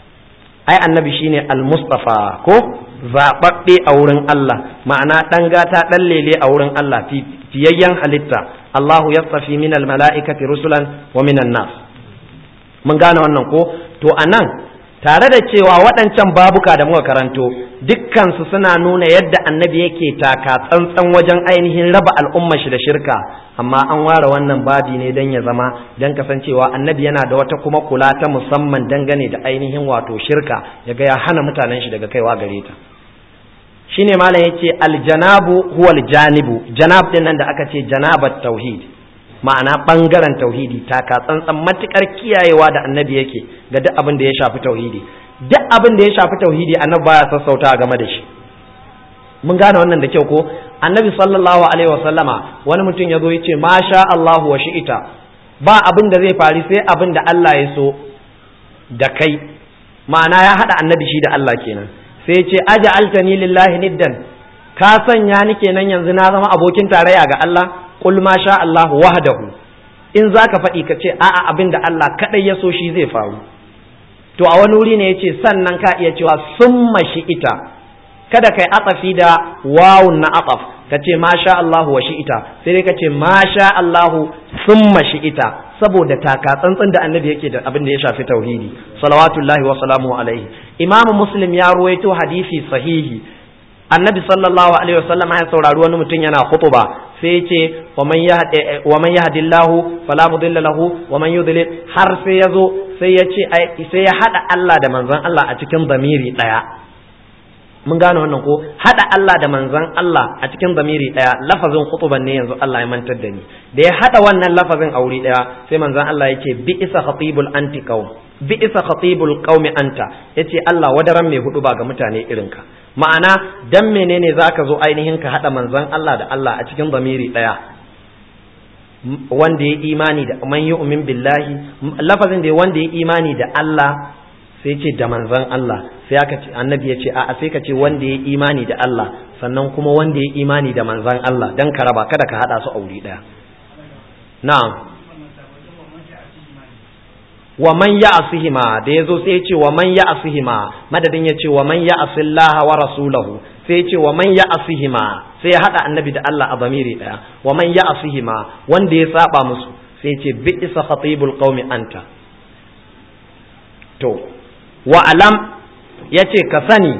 ai annabi shine al-mustafa ko zaɓaɓɓe a wurin Allah ma'ana ɗan gata ɗan lele a wurin Allah fiyayyen halitta Allahu yastafi min al-mala'ikati rusulan wa minan nas mun gane wannan ko to anan tare da cewa waɗancan babuka da muka karanto dukkansu suna nuna yadda annabi yake taka tsantsan wajen ainihin raba al'umma shi da shirka amma an ware wannan babi ne don ya zama don kasancewa annabi yana da wata kuma kula ta musamman dangane da ainihin wato shirka ya ga ya hana mutanen shi daga kaiwa gare ta shine malam yace aljanabu huwa aljanibu janab din nan da aka ce janabat tauhid ma'ana ɓangaren tauhidi taka tsantsan matukar kiyayewa da annabi yake ga duk abin da ya shafi tauhidi duk abin da ya shafi tauhidi annabi baya sassauta game da shi mun gane wannan da kyau ko annabi sallallahu alaihi wasallama wani mutum ya zo ya ce masha Allahu wa shi'ita ba abin da zai faru sai abin da Allah ya so da kai ma'ana ya haɗa annabi shi da Allah kenan sai ce aja altani lillahi niddan ka sanya ni kenan yanzu na zama abokin tarayya ga Allah qul ma sha Allah wahdahu in zaka faɗi ka ce a'a abin da Allah kadai ya so shi zai faru to a wani wuri ne yace sannan ka iya cewa summa shi ita kada kai atsafi da wawun na atsaf ka ce ma sha Allah wa shi ita sai dai ka ce ma sha Allah summa shi ita saboda taka tsantsan da annabi yake da abin da ya shafi tauhidi salawatullahi wa salamu alaihi imamu muslim ya ruwaito hadisi sahihi annabi sallallahu alaihi wasallam ya saurari wani mutum yana khutuba sai ya ce wa man yahdillahu fala mudilla lahu wa man yudlil har sai ya zo sai ya ce sai ya hada Allah da manzon Allah a cikin zamiri daya mun gane wannan ko hada Allah da manzon Allah a cikin zamiri daya lafazin khutuban ne yanzu Allah ya mantar da ni da ya hada wannan lafazin a wuri daya sai manzon Allah yake bi isa khatibul anti qaum bi isa khatibul qaumi anta yace Allah wadaran mai hudu ba ga mutane irin ka ma'ana dan menene zaka zo ainihin ka hada manzon Allah da Allah a cikin zamiri daya wanda ya imani da man yu'min billahi lafazin da wanda ya imani da Allah sai ce da manzon Allah sai aka ce annabi ya ce a'a sai ka ce wanda ya imani da Allah sannan kuma wanda ya imani da manzon Allah dan ka raba kada ka hada su a wuri daya na'am wa man ya'sihima da yazo sai ya ce wa man ya'sihima madadin ya ce wa man ya'sillaha wa rasulahu sai ya ce wa man ya'sihima sai ya hada annabi da Allah a zamiri daya wa man ya'sihima wanda ya saba musu sai ya ce bi isa khatibul qaumi anta to wa alam yace ka sani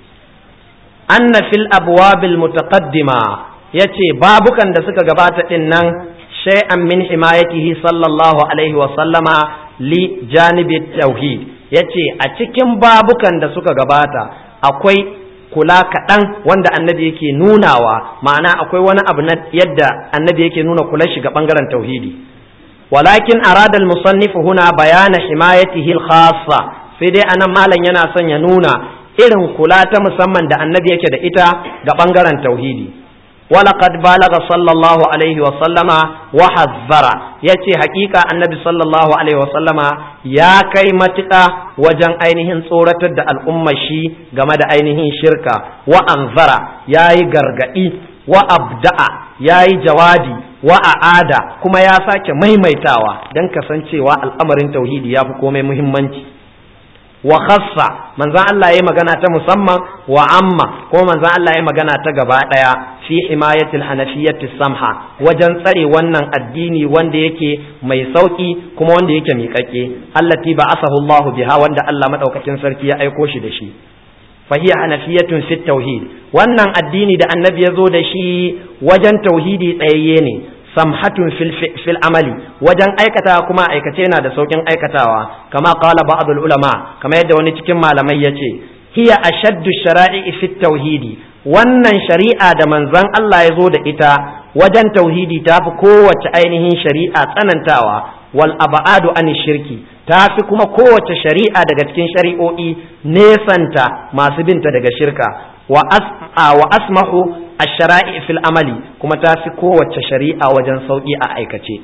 anna fil abwabil mutaqaddima yace babukan da suka gabata din nan shay'an min himayatihi sallallahu alaihi wa sallama li janibi tauhid yace a cikin babukan da suka gabata akwai kula kaɗan wanda annabi yake nunawa ma'ana akwai wani abu na yadda annabi yake nuna kula shi ga ɓangaren tauhidi walakin arada al-musannif huna bayana himayatihi al-khassa sai dai anan malam yana son ya nuna irin kula ta musamman da annabi yake da ita ga ɓangaren tauhidi ولقد بلغ صلى الله عليه وسلم وحذر yace hakika annabi sallallahu alaihi wasallama ya kai matuƙa wajen ainihin tsoratar da al'ummar shi game da ainihin shirka wa anzara yayi gargadi wa abda'a yayi jawabi wa a'ada kuma ya sake maimaitawa dan kasancewa al'amarin tauhidi ya fi komai muhimmanci wa khassa manzan Allah ya magana ta musamman wa amma ko manzan Allah ya magana ta gaba daya fi himayatil hanafiyyati samha wajen tsare wannan addini wanda yake mai sauki kuma wanda yake miƙaƙe allati ba'asahu Allah biha wanda Allah madaukakin sarki ya aiko shi da shi fahiya hanafiyatun fit tauhid wannan addini da annabi ya zo da shi wajen tauhidi tsayayye ne samhatun fil amali wajen aikatawa kuma aikace yana da saukin aikatawa kama qala ba'd ulama kama yadda wani cikin malamai yace hiya ashaddu shara'i fit tauhidi wannan shari'a da manzon Allah ya zo da ita wajen tauhidi ta fi kowace ainihin shari'a tsanantawa wal abadu an shirki ta fi kuma kowace shari'a daga cikin shari'o'i nesanta masu binta daga shirka wa asmahu ash-shara'i fil amali kuma ta fi kowace shari'a wajen sauki a aikace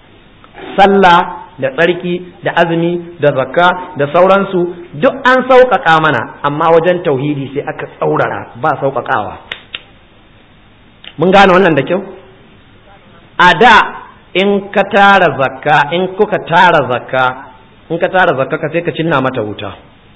sallah da tsarki da azumi da zakka da sauransu duk an sauƙaƙa mana amma wajen tauhidi sai aka tsaurara ba sauƙaƙawa mun gane wannan da kyau a da in ka tara zakka in kuka tara zakka in ka tara zakka ka sai ka cinna mata wuta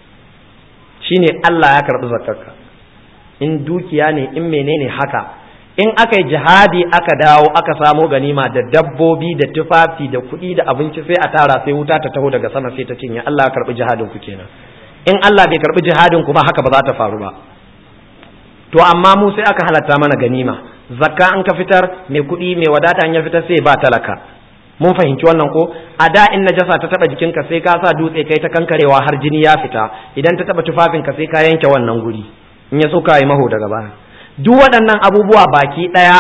shine Allah ya karɓi zakkarka in dukiya ne in menene haka in aka yi jihadi aka dawo aka samo ganima da dabbobi da tufafi da kuɗi da abinci sai a tara sai wuta ta taho daga sama sai ta cinye Allah ya karɓi jihadin ku kenan in Allah bai karɓi jihadin ku ba haka ba za ta faru ba to amma mu sai aka halatta mana ganima zakka an ka fitar mai kuɗi mai wadata an ya fitar sai ba talaka mun fahimci wannan ko a da in najasa ta taba jikinka sai ka sa dutse kai ta kankarewa har jini ya fita idan ta taba tufafinka sai ka yanke wannan guri in ya so ka yi maho daga baya duk waɗannan abubuwa baki ɗaya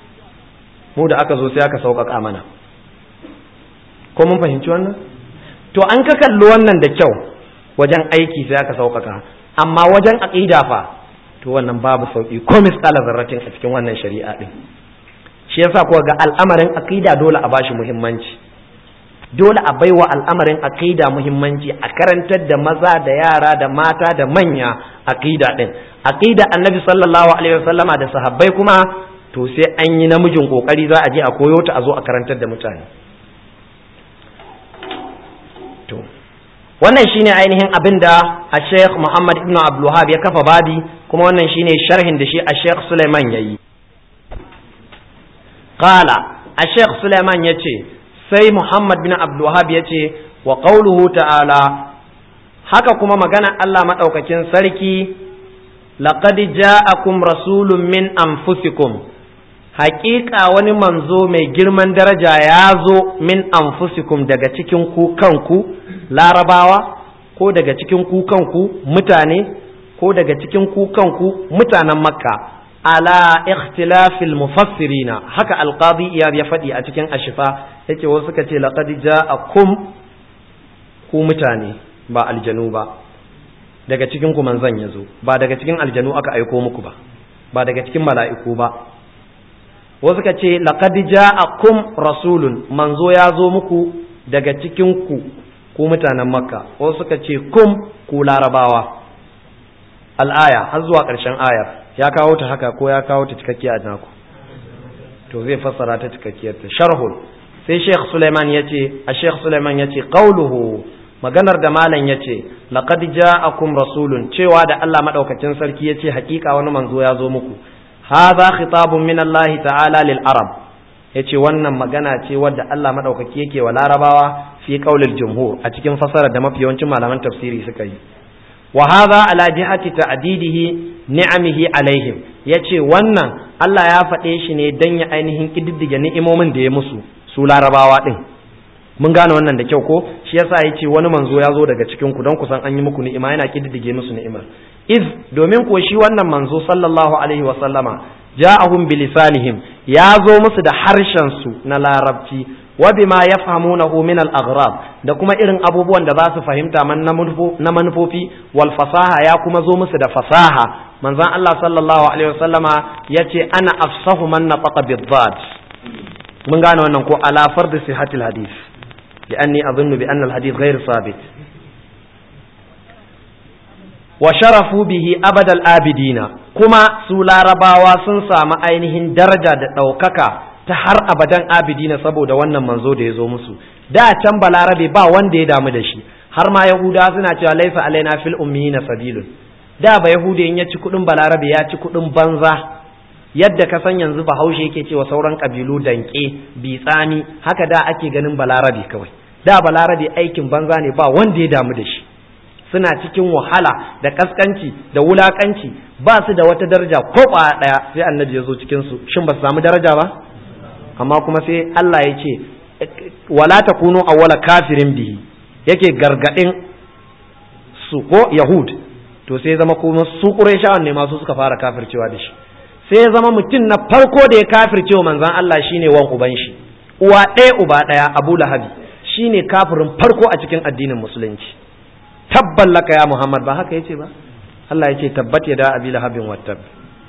mu da aka zo sai aka sauƙaƙa mana ko mun fahimci wannan to an ka kalli wannan da kyau wajen aiki sai aka sauƙaƙa amma wajen aƙida fa to wannan babu sauƙi ko misƙala zarratin a cikin wannan shari'a ɗin shi yasa kuwa ga al'amarin aƙida dole a bashi muhimmanci dole a baiwa al'amarin aqida muhimmanci a karantar da maza da yara da mata da manya aqida din aqida annabi sallallahu alaihi wasallama da sahabbai kuma to sai an yi namijin kokari za a je a koyo ta a zo a karantar da mutane to wannan shine ainihin abin da a sheikh muhammad ibn abdulwahab ya kafa babi kuma wannan shine sharhin da shi a sheikh suleiman ya yi qala a sheikh suleiman ya ce sai muhammad bin abdulwahab ya ce wa qauluhu ta'ala haka kuma magana allah maɗaukakin sarki laqad ja'akum rasulun min anfusikum haƙiƙa wani manzo mai girman daraja ya zo min anfusikum daga cikin ku kanku larabawa ko daga cikin ku kanku mutane ko daga cikin ku kanku mutanen makka ala ikhtilafil mufassirina haka alqadi iyad ya faɗi a cikin ashifa yace wasu suka ce laqad ja'akum ku mutane ba aljanu ba daga cikin ku manzon yazo ba daga cikin aljanu aka aiko muku ba ba daga cikin mala'iku ba wasu ka ce laqad ja'akum rasulun manzo ya zo muku daga cikin ku ku mutanen makka wasu suka ce kum ku larabawa al'aya har zuwa ƙarshen ayar ya kawo ta haka ko ya kawo ta cikakkiya a naku to zai fassara ta cikakkiyar ta sharhul sai sheikh suleiman ya ce a sheikh suleiman ya ce qauluhu maganar da malam ya ce laqad ja'akum rasulun cewa da Allah madaukakin sarki ya ce hakika wani manzo ya zo muku hadha khitabun min Allah ta'ala lil arab yace wannan magana ce wadda Allah madaukaki yake wa larabawa fi qaulil jumhur a cikin fasara da mafi yawancin malaman tafsiri suka yi wa hadha ala jihati ta'didihi ni'amihi alaihim yace wannan Allah ya faɗe shi ne dan ya ainihin kididdige ni'imomin da ya musu su larabawa din mun gane wannan da kyau ko shi yasa yace wani manzo ya zo daga cikin ku don kusan an yi muku ni'ima yana kididdige musu ni'imar iz domin ko shi wannan manzo sallallahu alaihi wa sallama ja'ahum bilisanihim ya zo musu da harshen su na larabci wa bima yafhamunahu min al-aghrab da kuma irin abubuwan da za su fahimta man na manufofi wal fasaha ya kuma zo musu da fasaha manzon Allah sallallahu alaihi wa sallama yace ana afsahu man nafaqa bid-dad mun gane wannan ko ala fard sihhatil hadith لأني أظن بأن الحديث غير ثابت وشرفوا به أبد الآبدين كما سولا رباوا سنسا ما ainihin daraja da ɗaukaka ta har abadan abidina saboda wannan manzo da ya zo musu da can balarabe ba wanda ya damu da shi har ma yahuda suna cewa laifa alaina fil ummiyina sabilun da ba yahuda in ya ci kudin balarabe ya ci kudin banza yadda ka san yanzu bahaushe yake cewa sauran kabilu danke bitsani haka da ake ganin balarabe kawai da balarabe aikin banza ne ba wanda ya damu da shi suna cikin wahala da kaskanci da wulakanci ba su da wata daraja ko ba daya sai annabi ya zo cikin su shin ba su samu daraja ba amma kuma sai Allah ya ce wala takunu awwala kafirin bihi yake gargadin su ko yahud to sai zama kuma su qurayshawan ne masu suka fara kafircewa da shi sai ya zama mutum na farko da ya kafircewa manzon Allah shine wan uban shi uwa ɗaya uba ɗaya Abu Lahabi shine kafirin farko a cikin addinin musulunci tabban laka ya Muhammad ba haka yace ba Allah yace tabbat ya da abi lahabin wattab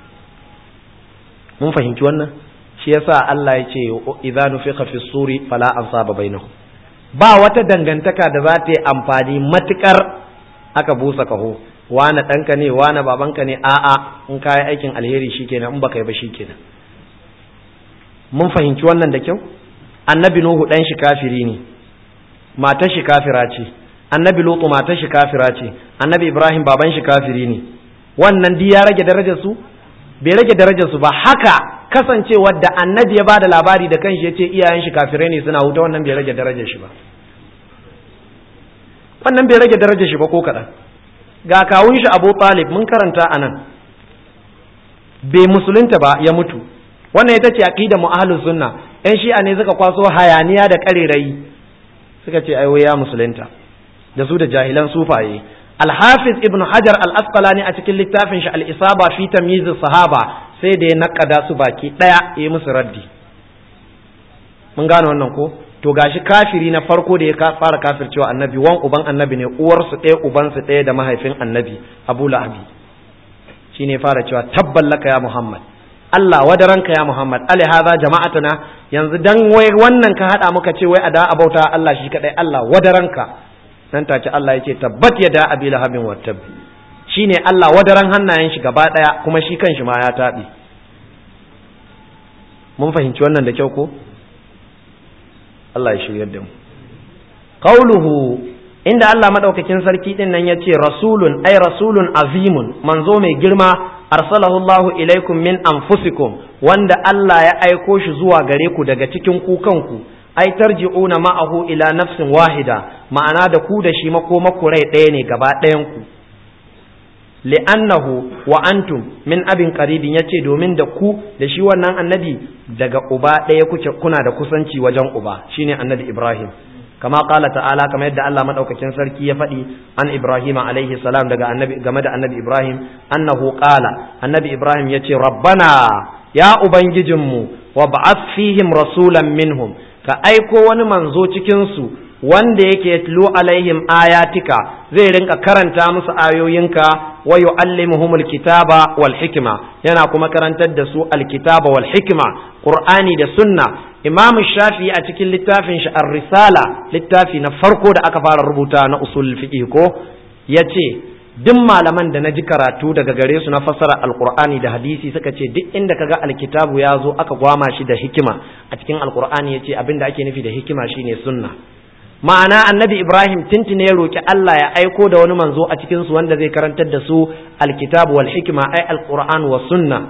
mun fahimci wannan shi yasa Allah yace idza nufiqa fi suri fala ansaba bainahum ba wata dangantaka da za ta yi amfani matukar aka busa kaho wane ɗanka ne wane babanka ne a'a in kayi aikin alheri shikenan in baka yi ba shikenan mun fahimci wannan da kyau annabi nuhu ɗan shi kafiri ne matar shi kafira ce annabi lutu matar shi kafira ce annabi ibrahim baban shi kafiri ne wannan di ya rage darajar su bai rage darajar su ba haka kasancewar da annabi ya bada labari da kanshi ya ce iyayen shi kafirai ne suna wuta wannan bai rage darajar shi ba wannan bai rage darajar shi ba ko kaɗan ga kawun shi abu talib mun karanta a nan bai musulunta ba ya mutu wannan ita ce aqida mu ahlus sunna yan shi'a ne suka kwaso hayaniya da karerayi suka ce ai ya musulunta da su da jahilan sufaye al-hafiz ibn hajar al-asqalani a cikin littafin shi al-isaba fi tamyiz sahaba sai da ya nakada su baki daya ya musu raddi mun gane wannan ko to gashi kafiri na farko da ya fara kafircewa annabi wan uban annabi ne uwarsu ɗaya ubansu ɗaya da mahaifin annabi abu lahabi shine fara cewa tabballaka ya muhammad Allah wadaranka ya Muhammad ali hadha jama'atuna yanzu dan wai wannan ka hada muka ce wai a da abauta Allah shi kadai Allah wadaranka nan take Allah ya ce tabbat yada abi lahabin wattab shine Allah wadaran hannayen shi gaba daya kuma shi kanshi ma ya tabi mun fahimci wannan da kyau ko Allah ya shiryar da mu qauluhu inda Allah madaukakin sarki din nan yace rasulun ay rasulun azimun manzo mai girma arsalahu Allah ilaikum min anfusikum wanda Allah ya aiko shi zuwa gare ku daga cikin ku kanku ai tarji'una ma'ahu ila nafsin wahida ma'ana da ku da shi makomaku rai ɗaya ne gaba ɗayan ku li'annahu wa antum min abin qaribin yace domin da ku da shi wannan annabi daga uba ɗaya kuke kuna da kusanci wajen uba shine annabi Ibrahim kama qala ta'ala kama yadda Allah madaukakin sarki ya faɗi an Ibrahim alaihi salam daga annabi game da annabi Ibrahim annahu qala annabi Ibrahim yace rabbana ya ubangijinmu wa ba'ath fihim rasulan minhum ka aiko wani manzo cikin su wanda yake yatlu alaihim ayatika zai rinka karanta musu ayoyinka wa yuallimuhumul kitaba wal hikma yana kuma karantar da su alkitaba wal hikma qur'ani da sunna imam shafi a cikin littafin shi ar-risala littafi na farko da aka fara rubuta na usul fiqh ko yace duk malaman da na ji karatu daga gare su na fassara alqur'ani da hadisi suka ce duk inda kaga alkitabu ya zo aka gwama shi da hikima a cikin alqur'ani yace abinda ake nufi da hikima shine sunna ma'ana annabi ibrahim tuntune ya roki Allah ya aiko da wani manzo a cikin su wanda zai karantar da su alkitabu wal hikma ay alquran wa sunna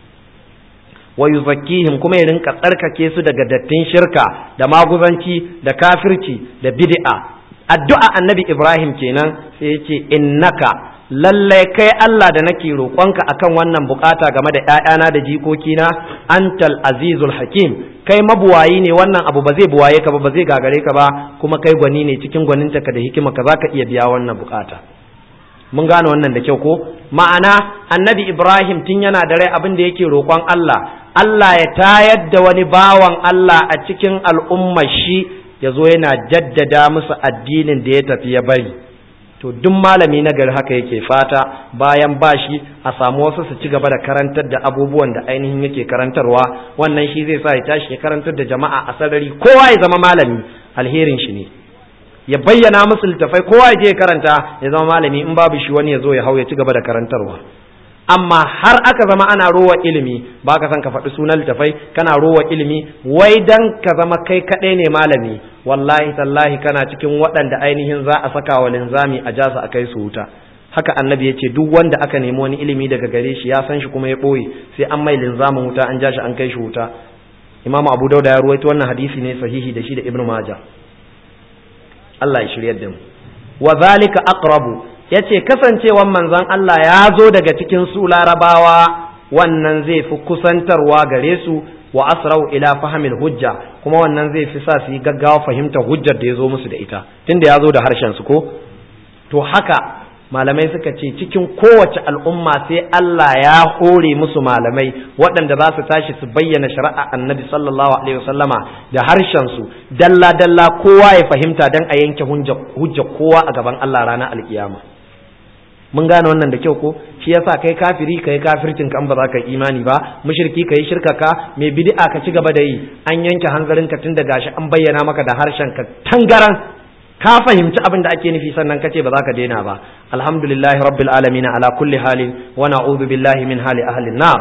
wa yuzakkihim kuma ya rinka tsarkake su daga dattin shirka da maguzanci da kafirci da bid'a addu'a annabi ibrahim kenan sai ya ce innaka lallai kai Allah da nake roƙonka akan wannan bukata game da ‘ya'yana da jikokina antal azizul hakim kai mabuwayi ne wannan abu ba zai buwaye ka ba ba zai gagare ka ba kuma kai gwani ne cikin gwaninta ka da hikima ka za ka iya biya wannan bukata mun gane wannan da kyau ko ma'ana annabi ibrahim tun yana da rai abin da yake roƙon Allah Allah ya tayar da wani bawan Allah a cikin al'ummar shi ya zo yana jaddada musu addinin da ya tafi ya bari to duk malami na gari haka yake fata bayan bashi a samu wasu su ci gaba da karantar da abubuwan da ainihin yake karantarwa wannan shi zai sa ya tashi ya karantar da jama'a a sarari kowa ya zama malami alherin shi ne ya bayyana musu littafai kowa ya je ya karanta ya zama malami in babu shi wani ya zo ya hau ya ci gaba da karantarwa amma har aka zama ana rowa ilimi ba ka san ka faɗi sunan littafai kana rowa ilimi wai dan ka zama kai kaɗai ne malami wallahi tallahi kana cikin waɗanda ainihin za a saka wa linzami a jasa a kai su wuta haka annabi ya ce duk wanda aka nemi wani ilimi daga gare shi ya san shi kuma ya ɓoye sai an mai linzamin wuta an ja shi an kai shi wuta imamu abu dauda ya ruwaito wannan hadisi ne sahihi da shi da ibnu maja Allah ya shiryar da mu wa zalika aqrabu ya ce kasancewan manzon Allah ya zo daga cikin su larabawa wannan zai fi kusantarwa gare su wa asrau ila fahimil hujja kuma wannan zai fi sa su yi gaggawa fahimtar hujjar da ya zo musu da ita tunda ya zo da harshen su ko to haka malamai suka ce cikin kowace al'umma sai Allah ya hore musu malamai waɗanda za su tashi su bayyana shari'a annabi sallallahu alaihi wasallama da harshen su dalla dalla kowa ya fahimta dan a yanke hujja kowa a gaban Allah ranar alkiyama mun gane wannan da kyau ko shi yasa kai kafiri kai kafircin kan ba za ka imani ba mushriki kai shirka ka mai bid'a ka ci gaba da yi an yanke hanzarin ka tun da gashi an bayyana maka da harshen ka tangaran ka fahimci abin da ake nufi sannan kace ba za ka daina ba alhamdulillahi rabbil alamin ala kulli halin wa na'udhu billahi min hali ahli nar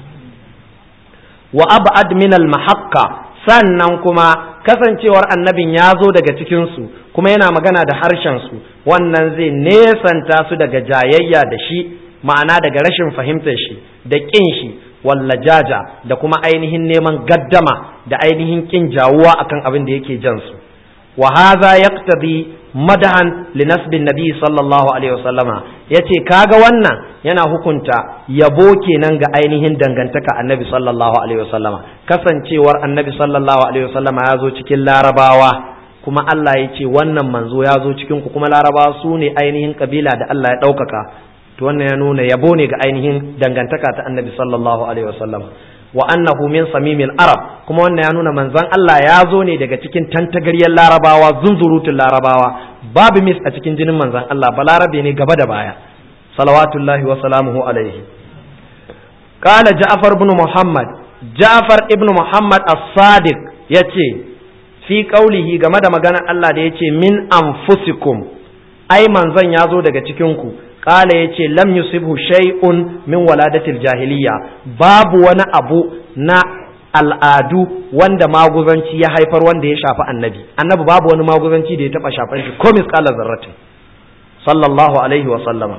wa ab'ad min al mahaqqa sannan kuma kasancewar annabin ya zo daga cikinsu kuma yana magana da harshensu wannan zai nesanta su daga jayayya da shi ma'ana daga rashin fahimtar shi da ƙin shi wallajaja da kuma ainihin neman gaddama da ainihin ƙin jawuwa akan abin da yake jansu wa hadha yaqtadi madahan li nasbin nabi sallallahu alaihi wasallama yace kaga wannan yana hukunta yabo kenan ga ainihin dangantaka annabi sallallahu alaihi wasallama kasancewar annabi sallallahu alaihi wasallama ya zo cikin larabawa kuma Allah ya ce wannan manzo ya zo cikin ku kuma larabawa su ne ainihin kabila da Allah ya ɗaukaka to wannan ya nuna yabo ne ga ainihin dangantaka ta annabi sallallahu alaihi wasallama wa annahu min samimil arab kuma wannan ya nuna manzon Allah ya zo ne daga cikin tantagaryar larabawa zunzurutun larabawa babu mis a cikin jinin manzon Allah balarabe ne gaba da baya salawatullahi wa salamuhu alaihi qala ja'far ibn muhammad ja'far ibn muhammad as-sadiq yace fi qaulihi game da maganar Allah da yace min anfusikum ai manzon ya zo daga cikin ku qala yace lam yusibhu shay'un min waladatil jahiliya babu wani abu na al'adu wanda maguzanci ya haifar wanda ya shafi annabi annabi babu wani maguzanci da ya taba shafan shi ko misqala zarratin sallallahu alaihi wa sallama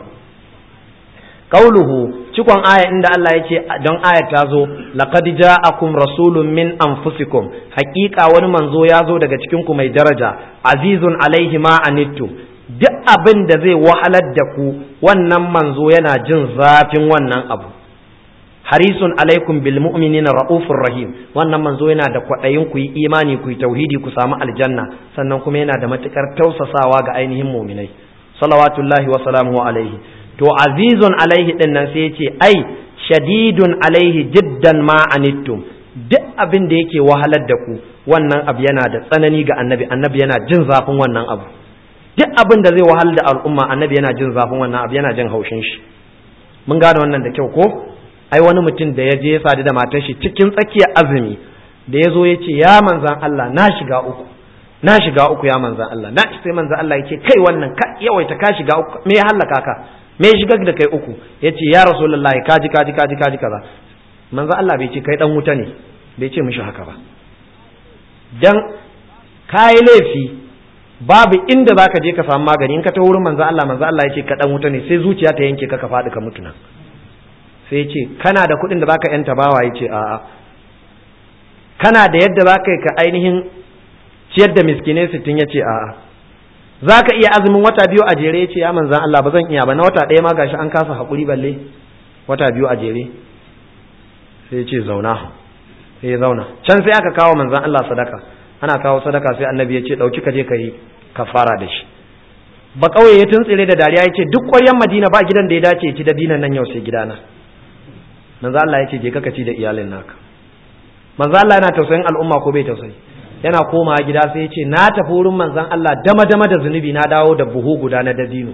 qauluhu cikon aya inda Allah ya ce don aya ta zo laqad ja'akum rasulun min anfusikum haqiqa wani manzo ya zo daga cikin ku mai daraja azizun alaihi ma anittum duk abin da zai wahalar da ku wannan manzo yana jin zafin wannan abu harisun alaikum bil mu'minina raufur rahim wannan manzo yana da kwaɗayin ku yi imani ku yi tauhidi ku samu aljanna sannan kuma yana da matukar tausasawa ga ainihin mu'minai salawatullahi wa salamuhu alaihi to azizun alaihi din nan sai yace ai shadidun alaihi jiddan ma anittum duk abin da yake wahalar da ku wannan abu yana da tsanani ga annabi annabi yana jin zafin wannan abu duk abin da zai wahal da al'umma annabi yana jin zafin wannan abu yana jin haushin shi mun gane wannan da kyau ko ai wani mutum da ya je ya sadu da matar shi cikin tsakiyar azumi da ya zo ya ce ya manzan Allah na shiga uku na shiga uku ya manzan Allah na sai manzan Allah ya ce kai wannan ka yawaita ka shiga uku me ya hallaka ka me ya shiga da kai uku ya ce ya rasulullahi kaji kaji kaji kaji kaza manzan Allah bai ce kai dan wuta ne bai ce mishi haka ba dan kayi laifi babu inda zaka je ka samu magani in ka ta wurin manzan Allah manzan Allah ya ce ka dan wuta ne sai zuciya ta yanke ka ka faɗi ka mutu nan sai ce kana da kuɗin da baka yanta bawa ya ce a'a kana da yadda za ka yi ka ainihin ciyar da miskinai sittin ya ce a'a za ka iya azumin wata biyu a jere ya ce ya manzan Allah ba zan iya ba na wata ɗaya ma gashi an kasa haƙuri balle wata biyu a jere sai ya ce zauna sai ya zauna can sai aka kawo manzan Allah sadaka ana kawo sadaka sai annabi ya ce ɗauki ka je ka yi kafara da shi ba ƙauye ya tuntsire da dariya ya ce duk ƙwaryen madina ba gidan da ya dace ya ci dabinan nan yau sai gidana manzo Allah ya ce je ka ci da iyalin naka manzo Allah yana tausayin al'umma ko bai tausayi yana komawa gida sai ya ce na tafi wurin manzon Allah dama dama da zunubi na dawo da buhu guda na dabino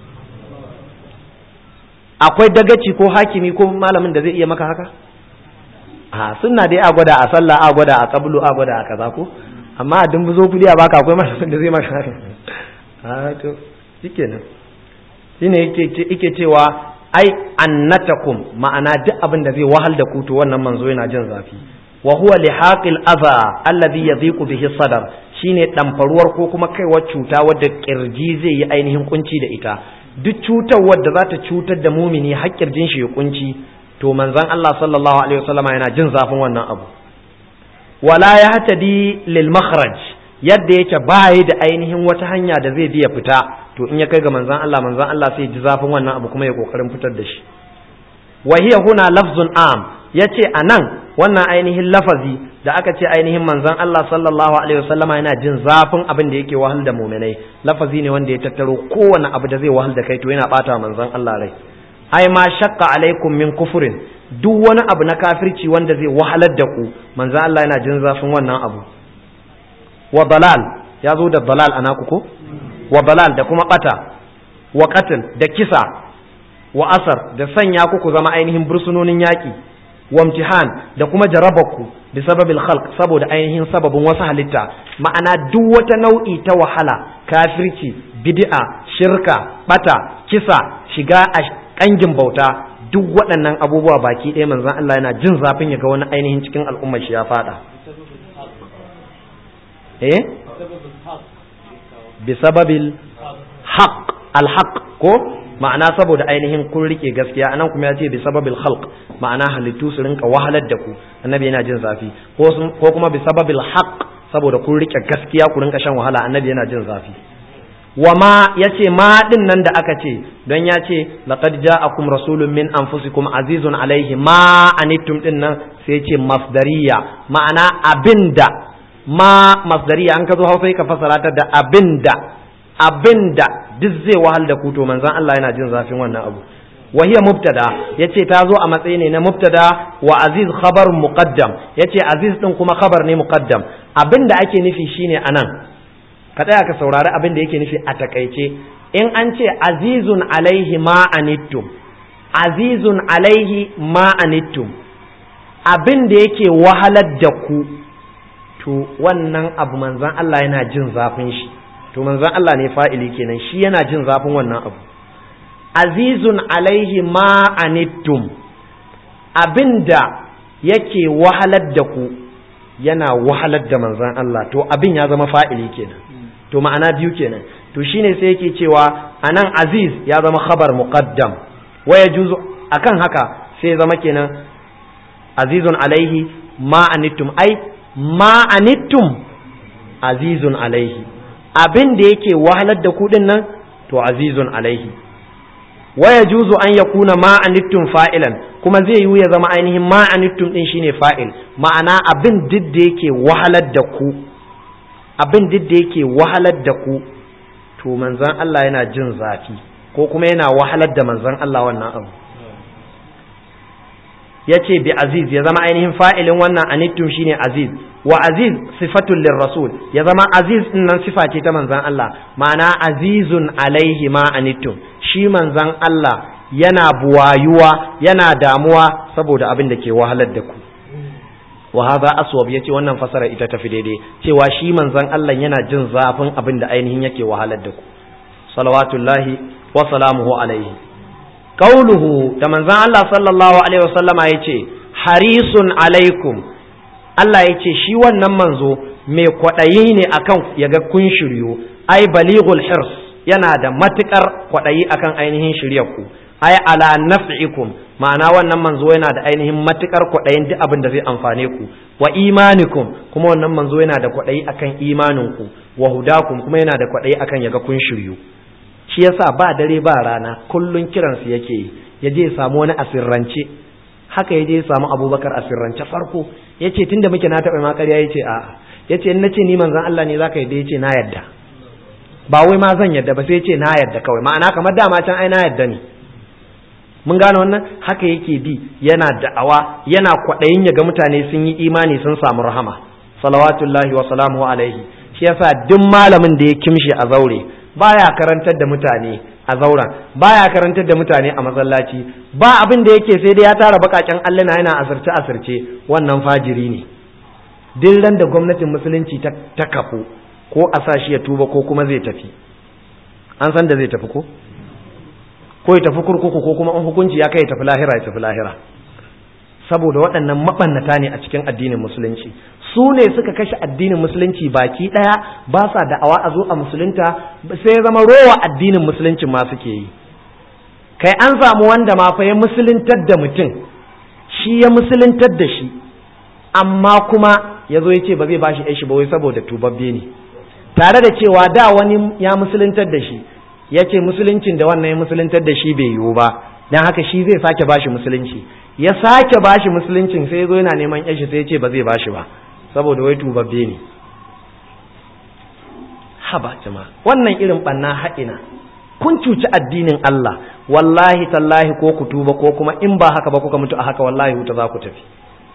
akwai dagaci ko hakimi ko malamin da zai iya maka haka a sunna dai a gwada a sallah a gwada a qablu a gwada a kaza ko amma a dumbuzo kudi a baka akwai malamin da zai maka haka a to shikenan shine yake yake cewa ai annatakum ma'ana duk abin da zai wahal da ku to wannan manzo yana jin zafi wa huwa lihaqil adha alladhi yadhiqu bihi sadar shine damfaruwar ko kuma kaiwar cuta wadda kirji zai yi ainihin kunci da ita duk cutar wadda za ta cutar da mumini har kirjin shi ya kunci to manzon Allah sallallahu alaihi wasallama yana jin zafin wannan abu wala yahtadi lil makhraj yadda yake bayi da ainihin wata hanya da zai biya fita to in ya kai ga manzan Allah manzan Allah sai ji zafin wannan abu kuma ya kokarin fitar da shi wa hiya huna lafzun am yace anan wannan ainihin lafazi da aka ce ainihin manzan Allah sallallahu alaihi wasallama yana jin zafin abin da yake wahal da mu'minai lafazi ne wanda ya tattaro kowane abu da zai wahal da kai to yana bata manzan Allah rai ai ma shakka alaikum min kufurin duk wani abu na kafirci wanda zai wahalar da ku manzan Allah yana jin zafin wannan abu wa dalal ya zo da dalal a naku ko wa dalal da kuma bata wa qatl da kisa wa asar da sanya ku ku zama ainihin bursunonin yaki wa imtihan da kuma jarabaku bi sababil khalq saboda ainihin sababin wasu halitta ma'ana duk wata nau'i ta wahala kafirci bid'a shirka bata kisa shiga a kangin bauta duk waɗannan abubuwa baki ɗaya manzon Allah yana jin zafin ya ga wani ainihin cikin al'ummar shi ya fada eh bisababil haq alhaq ko ma'ana saboda ainihin kun rike gaskiya anan kuma ya ce bisababil khalq ma'ana halittu su rinka wahalar da ku annabi yana jin zafi ko kuma bisababil haq saboda kun rike gaskiya ku rinka shan wahala annabi yana jin zafi wa ma yace ma din nan da aka ce don ya ce laqad ja'akum rasulun min anfusikum azizun alaihi ma anittum din nan sai ce masdariya ma'ana abinda ma masdariya an ka zo hausa ka fasara ta da abinda abinda duk zai wahal da ku to manzon Allah yana jin zafin wannan abu wa hiya mubtada yace ta zo a matsayi ne na mubtada wa aziz khabar muqaddam yace aziz din kuma khabar ne muqaddam abinda ake nufi shine anan ka tsaya ka saurari abin da yake nufi a takaice in an ce azizun alaihi ma anittum azizun alaihi ma anittum abin da yake wahalar da ku to wannan abu manzan Allah yana jin zafin shi to manzan Allah ne fa'ili kenan shi yana jin zafin wannan abu azizun alaihi ma anittum abin da yake wahalar da ku yana wahalar da manzan Allah to abin ya zama fa'ili kenan to ma'ana biyu kenan to shine sai yake cewa anan aziz ya zama khabar muqaddam wa yajuzu akan haka sai zama kenan azizun alaihi ma anittum ai ma anittum azizun alaihi abin da yake wahalar da ku nan to azizun alaihi wa yajuzu an yakuna ma anittum fa'ilan kuma zai yiwu ya zama ainihin ma anittum din shine fa'il ma'ana abin duk da yake wahalar da ku abin duk da yake wahalar da ku to manzon Allah yana jin zafi ko kuma yana wahalar da manzon Allah wannan abu ya ce bi aziz ya zama ainihin fa'ilin wannan anittum shine aziz wa aziz sifatun lirrasul ya zama aziz din nan sifa ce ta manzan Allah ma'ana azizun alaihi ma anittum shi manzan Allah yana buwayuwa yana damuwa saboda abin da ke wahalar da ku wa hadha aswab yace wannan fasara ita tafi daidai cewa shi manzan Allah yana jin zafin abin da ainihin yake wahalar da ku salawatullahi wa salamuhu alaihi qauluhu da manzon Allah sallallahu alaihi wasallama yace harisun alaikum Allah yace shi wannan manzo mai kwaɗayi ne akan yaga kun shiryo ai balighul hirs yana da matukar kwaɗayi akan ainihin shiryar ku ai ala naf'ikum ma'ana wannan manzo yana da ainihin matukar kwaɗayin duk abin da zai amfane ku wa imanikum kuma wannan manzo yana da kwaɗayi akan imanin ku wa hudakum kuma yana da kwaɗayi akan yaga kun shiryo shi yasa ba dare ba rana kullun kiransu yake yi ya je samu wani asirrance haka ya je samu abubakar asirrance farko ya ce tun da muke na taɓa makariya ya ce a'a ya ce in na ce ni manzan Allah ne za ka yadda ya ce na yadda ba wai ma zan yadda ba sai ya ce na yadda kawai ma'ana kamar dama can ai na yadda ne mun gane wannan haka yake bi yana da'awa yana kwaɗayin ya ga mutane sun yi imani sun samu rahama salawatullahi wa salamu alaihi shi yasa duk malamin da ya kimshi a zaure baya karantar da mutane a zauren baya karantar da mutane a masallaci ba abin da yake sai dai ya tara bakaken allana yana asirce asirce wannan fajiri ne duk ran da gwamnatin musulunci ta kafu ko a sa shi ya tuba ko kuma zai tafi an san da zai tafi ko ko ya tafi kurkuku ko kuma in hukunci ya kai ya tafi lahira ya tafi lahira saboda waɗannan maɓannata ne a cikin addinin musulunci su ne suka kashe addinin musulunci baki ɗaya ba sa da'awa a zo a musulunta sai ya zama rowa addinin musulunci ma suke yi kai an samu wanda ma fa ya musuluntar da mutum shi ya musuluntar da shi amma kuma ya zo ya ce ba zai bashi shi shi ba wai saboda tubabbe ne tare da cewa da wani ya musuluntar da shi ya ce musuluncin da wannan ya musuluntar da shi bai yiwu ba don haka shi zai sake bashi musulunci ya sake bashi musuluncin sai ya zo yana neman yashi sai ya ce ba zai bashi ba saboda wai tubabbe ne haba jama'a wannan irin banna haɗina kun cuci addinin Allah wallahi tallahi ko ku tuba ko kuma in ba haka ba kuka mutu a haka wallahi wuta za ku tafi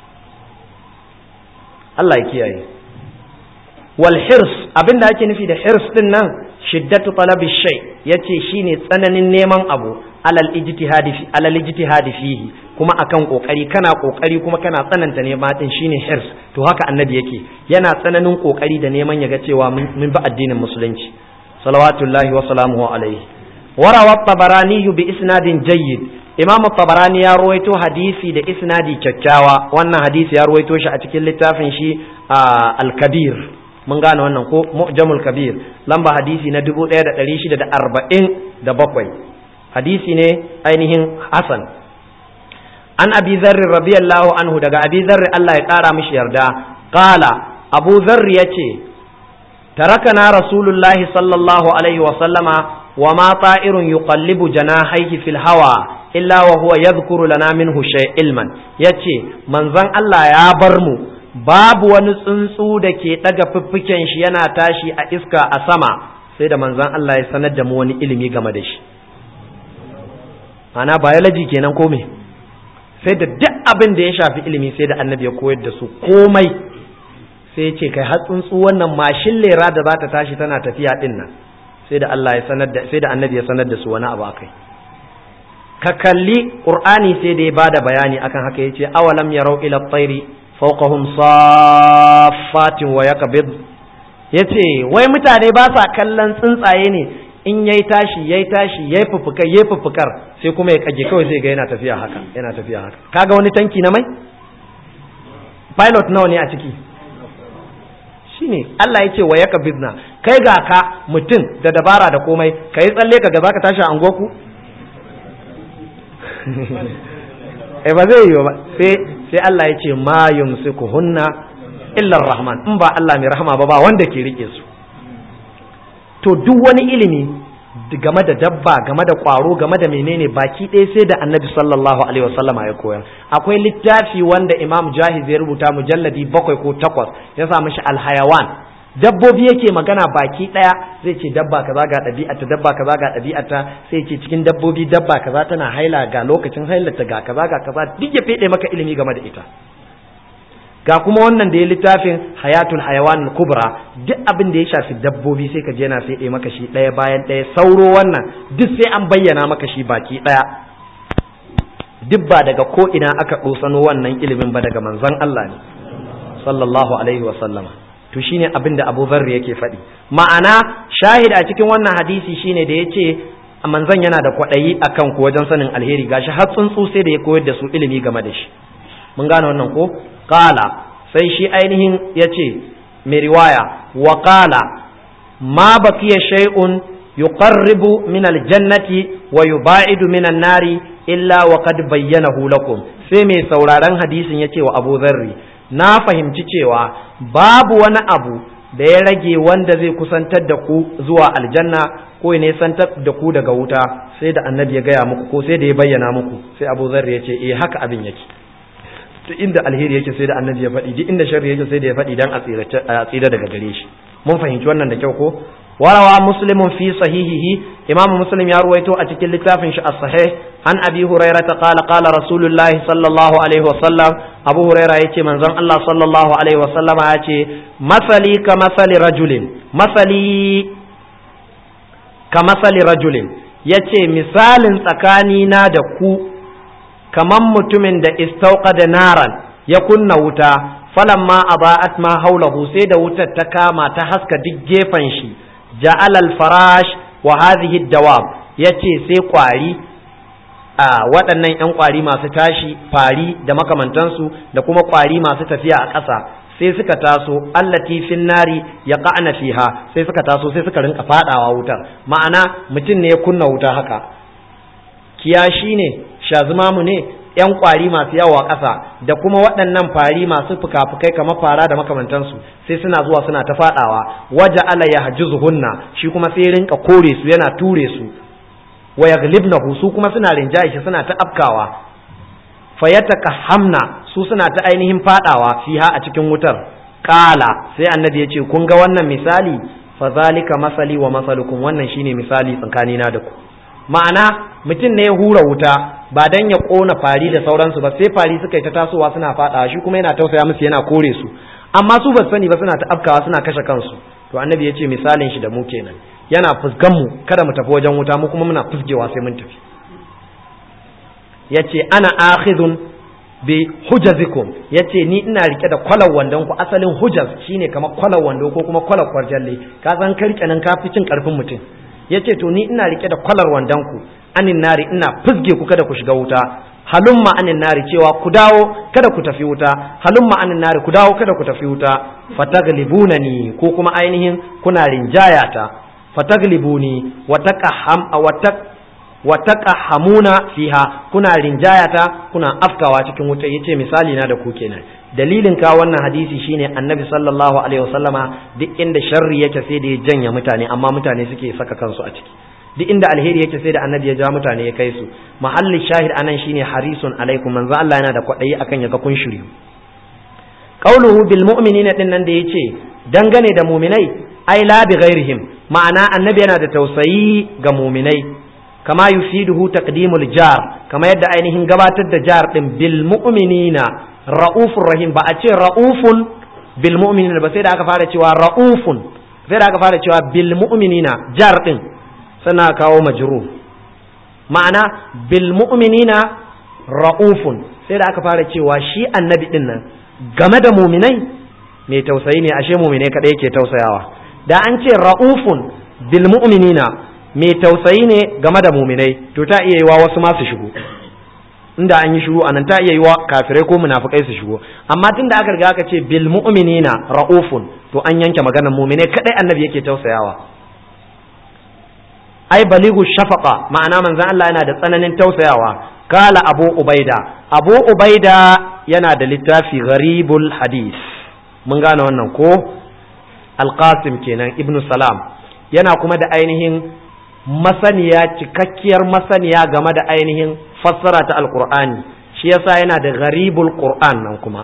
Allah ya kiyaye wal hirs abinda ake nufi da hirs din nan shiddatu talabi shay yace shine tsananin neman abu alal ijtihadi fi alal ijtihadi fihi kuma akan kokari kana kokari kuma kana tsananta nema din shine hirs to haka annabi yake yana tsananin kokari da neman yaga cewa mun bi addinin musulunci salawatullahi wa salamuhu alaihi warawa tabarani bi isnadin jayyid imam tabarani ya ruwaito hadisi da isnadi kyakkyawa wannan hadisi ya ruwaito shi a cikin littafin shi al-kabir mun gane wannan ko mu'jamul kabir lamba hadisi na 1647 hadisi ne ainihin hasan an abi zarri radiyallahu anhu daga abi zarri Allah ya kara mishi yarda qala abu zarri yace tarakana rasulullahi sallallahu alaihi wa sallama wa ma ta'irun yuqallibu janahihi fil hawa illa wa huwa yadhkuru lana minhu shay ilman yace manzon Allah ya bar mu babu wani tsuntsu da ke ɗaga fiffiken shi yana tashi a iska a sama sai da manzan Allah ya sanar da mu wani ilimi game da shi ana biology kenan ko me sai da duk abin da ya shafi ilimi sai da annabi ya koyar da su komai sai ya ce kai har tsuntsu wannan mashin lera da za ta tashi tana tafiya din nan sai da Allah ya sanar da sai da annabi ya sanar da su wani abu akai ka kalli qur'ani sai da ya bada bayani akan haka yace awalam yarau ila tsairi fawqahum saffatin wa yakbid yace wai mutane ba sa kallon tsuntsaye ne in yayi tashi yayi tashi yayi fufukar yayi fufukar sai kuma ya kage kawai sai ga yana tafiya haka yana tafiya haka kaga wani tanki na mai pilot nawa ne a ciki shine Allah ya ce wa yaka bizna kai ga ka mutum da dabara da komai ka yi tsalle ka ga zaka tashi a angoku eh ba zai yi ba sai sai Allah ya ce ma yumsikuhunna illa rahman in ba Allah mai rahama ba ba wanda ke rike su to duk wani ilimi game da dabba game da kwaro game da menene baki ɗaya sai da annabi sallallahu alaihi wasallama ya koyar akwai littafi wanda imam jahiz ya rubuta mujalladi bakwai ko takwas ya sa mishi alhayawan dabbobi yake magana baki ɗaya zai ce dabba kaza ga ɗabi'ata dabba kaza ga ɗabi'ata sai ce cikin dabbobi dabba kaza tana haila ga lokacin hailarta ga kaza ga kaza duk ya fede maka ilimi game da ita ga kuma wannan da ya littafin hayatul hayawan kubra duk abin da ya shafi dabbobi sai ka je yana sai maka shi ɗaya bayan ɗaya sauro wannan duk sai an bayyana maka shi baki ɗaya duk ba daga ko ina aka ɗosano wannan ilimin ba daga manzon Allah ne sallallahu alaihi wa sallama to shine abin da Abu Dharr yake faɗi ma'ana shahid a cikin wannan hadisi shine da yace manzon yana da kwaɗayi akan ku wajen sanin alheri gashi har tsuntsu sai da ya koyar da su ilimi game da shi mun gane wannan ko qala sai shi ainihin yace mai riwaya wa qala ma baqiya shay'un yuqarribu min aljannati wa yuba'idu min nari illa wa qad bayyanahu lakum sai mai sauraron hadisin yace wa Abu Dharri na fahimci cewa babu wani abu da ya rage wanda zai kusantar da ku zuwa aljanna ko ya nisantar da ku daga wuta sai da annabi ya gaya muku ko sai da ya bayyana muku sai Abu Dharri yace eh haka abin yake duk inda alheri yake sai da annabi ya faɗi duk inda sharri yake sai da ya faɗi dan a tsira daga gare shi mun fahimci wannan da kyau ko warawa muslimun fi sahihihi imamu muslim ya ruwaito a cikin littafin shi as-sahih an abi hurairah ta qala qala rasulullahi sallallahu alaihi wa sallam abu hurairah yace manzon Allah sallallahu alaihi wa sallama yace masali ka masali rajulin masali ka masali rajulin yace misalin tsakanina da ku kaman mutumin da istauka da naran ya kunna wuta falamma aba'at ma haulahu sai da wutar ta kama ta haska duk gefen shi ja'al al-farash wa hadhihi dawab yace sai kwari a waɗannan ƴan kwari masu tashi fari da makamantansu da kuma kwari masu tafiya a ƙasa sai suka taso allati fin nari yaqa'na fiha sai suka taso sai suka rinka fadawa wutar ma'ana mutum ne ya kunna wuta haka kiyashi ne shazumamu ne yan kwari masu yawa ƙasa da kuma waɗannan fari masu fuka-fukai kamar fara da makamantansu sai suna zuwa suna ta faɗawa waje ala ya hunna shi kuma sai rinka kore su yana ture su wa yaglibnahu su kuma suna rinjaye shi suna ta afkawa fayataka hamna su suna ta ainihin faɗawa fiha a cikin wutar kala sai annabi ya ce kun ga wannan misali fa zalika masali wa masalukum wannan shine misali tsakanina da ku ma'ana mutum ne ya hura wuta ba dan ya kona fari da sauransu ba sai fari suka yi ta tasowa suna fadawa shi kuma yana tausaya musu yana kore su amma su ba sani ba suna ta afkawa suna kashe kansu to annabi ya ce misalin shi da mu kenan yana fuskan mu kada mu tafi wajen wuta mu kuma muna fusgewa sai mun tafi yace ana akhidun bi hujazikum yace ni ina rike da kwalar wandon ku asalin hujaz shine kamar kwalar wando ko kuma kwalar kwarjalle ka san karke nan ka fi cin karfin mutum yace to ni ina rike da kwalar wandon ku anin nari ina fusge ku kada ku shiga wuta halumma anin nari cewa ku dawo kada ku tafi wuta halumma anin nari ku dawo kada ku tafi wuta fataglibunani ko kuma ainihin kuna rinjayata fataglibuni wa taqaham wa taqahamuna fiha kuna rinjayata kuna afkawa cikin wuta yace misali na da ku kenan dalilin ka wannan hadisi shine annabi sallallahu alaihi wasallama duk inda sharri yake sai da ya janya mutane amma mutane suke saka kansu a ciki duk inda alheri yake sai da annabi ya ja mutane ya kai su mahallin shahid anan shine harisun alaikum manzo Allah yana da kwadayi akan ya ga kun shiryu qauluhu bil mu'minina din nan da yace dangane da mu'minai ai la bi ghairihim ma'ana annabi yana da tausayi ga mu'minai kama yufiduhu taqdimul jar kama yadda ainihin gabatar da jar din bil mu'minina ra'ufur rahim ba a ce ra'ufun bil mu'minina ba sai da aka fara cewa ra'ufun sai da aka fara cewa bil mu'minina jar din sana kawo majrur ma'ana bil mu'minina ra'ufun sai da aka fara cewa shi annabi din nan game da muminai mai tausayi ne ashe muminai kadai yake tausayawa da an ce ra'ufun bil mu'minina mai tausayi ne game da muminai to ta iya yiwa wasu ma su shigo inda an yi shiru anan ta iya yiwa kafirai ko munafikai su shigo amma tunda aka riga aka ce bil mu'minina ra'ufun to an yanke maganar muminai kadai annabi yake tausayawa ai baligu shafaqa ma'ana manzon Allah yana da tsananin tausayawa kala abu ubaida abu ubaida yana da littafi gharibul hadis mun gane wannan ko alqasim kenan ibnu salam yana kuma da ainihin masaniya cikakkiyar masaniya game da ainihin fassara ta alqur'ani shi yasa yana da gharibul qur'an nan kuma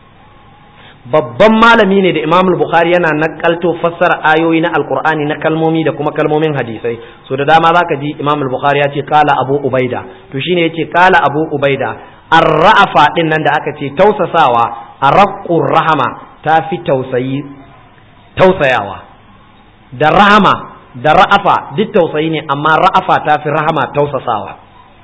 babban malami ne da imam bukhari yana nakalto fassara ayoyi na alqur'ani na kalmomi da kuma kalmomin hadisai so da dama zaka ji imam bukhari ya ce kala abu ubaida to shine yace kala abu ubaida ar-ra'afa din nan da aka ce tausasawa arqur rahama ta fi tausayi tausayawa da rahama da ra'afa duk tausayi ne amma ra'afa ta fi rahama tausasawa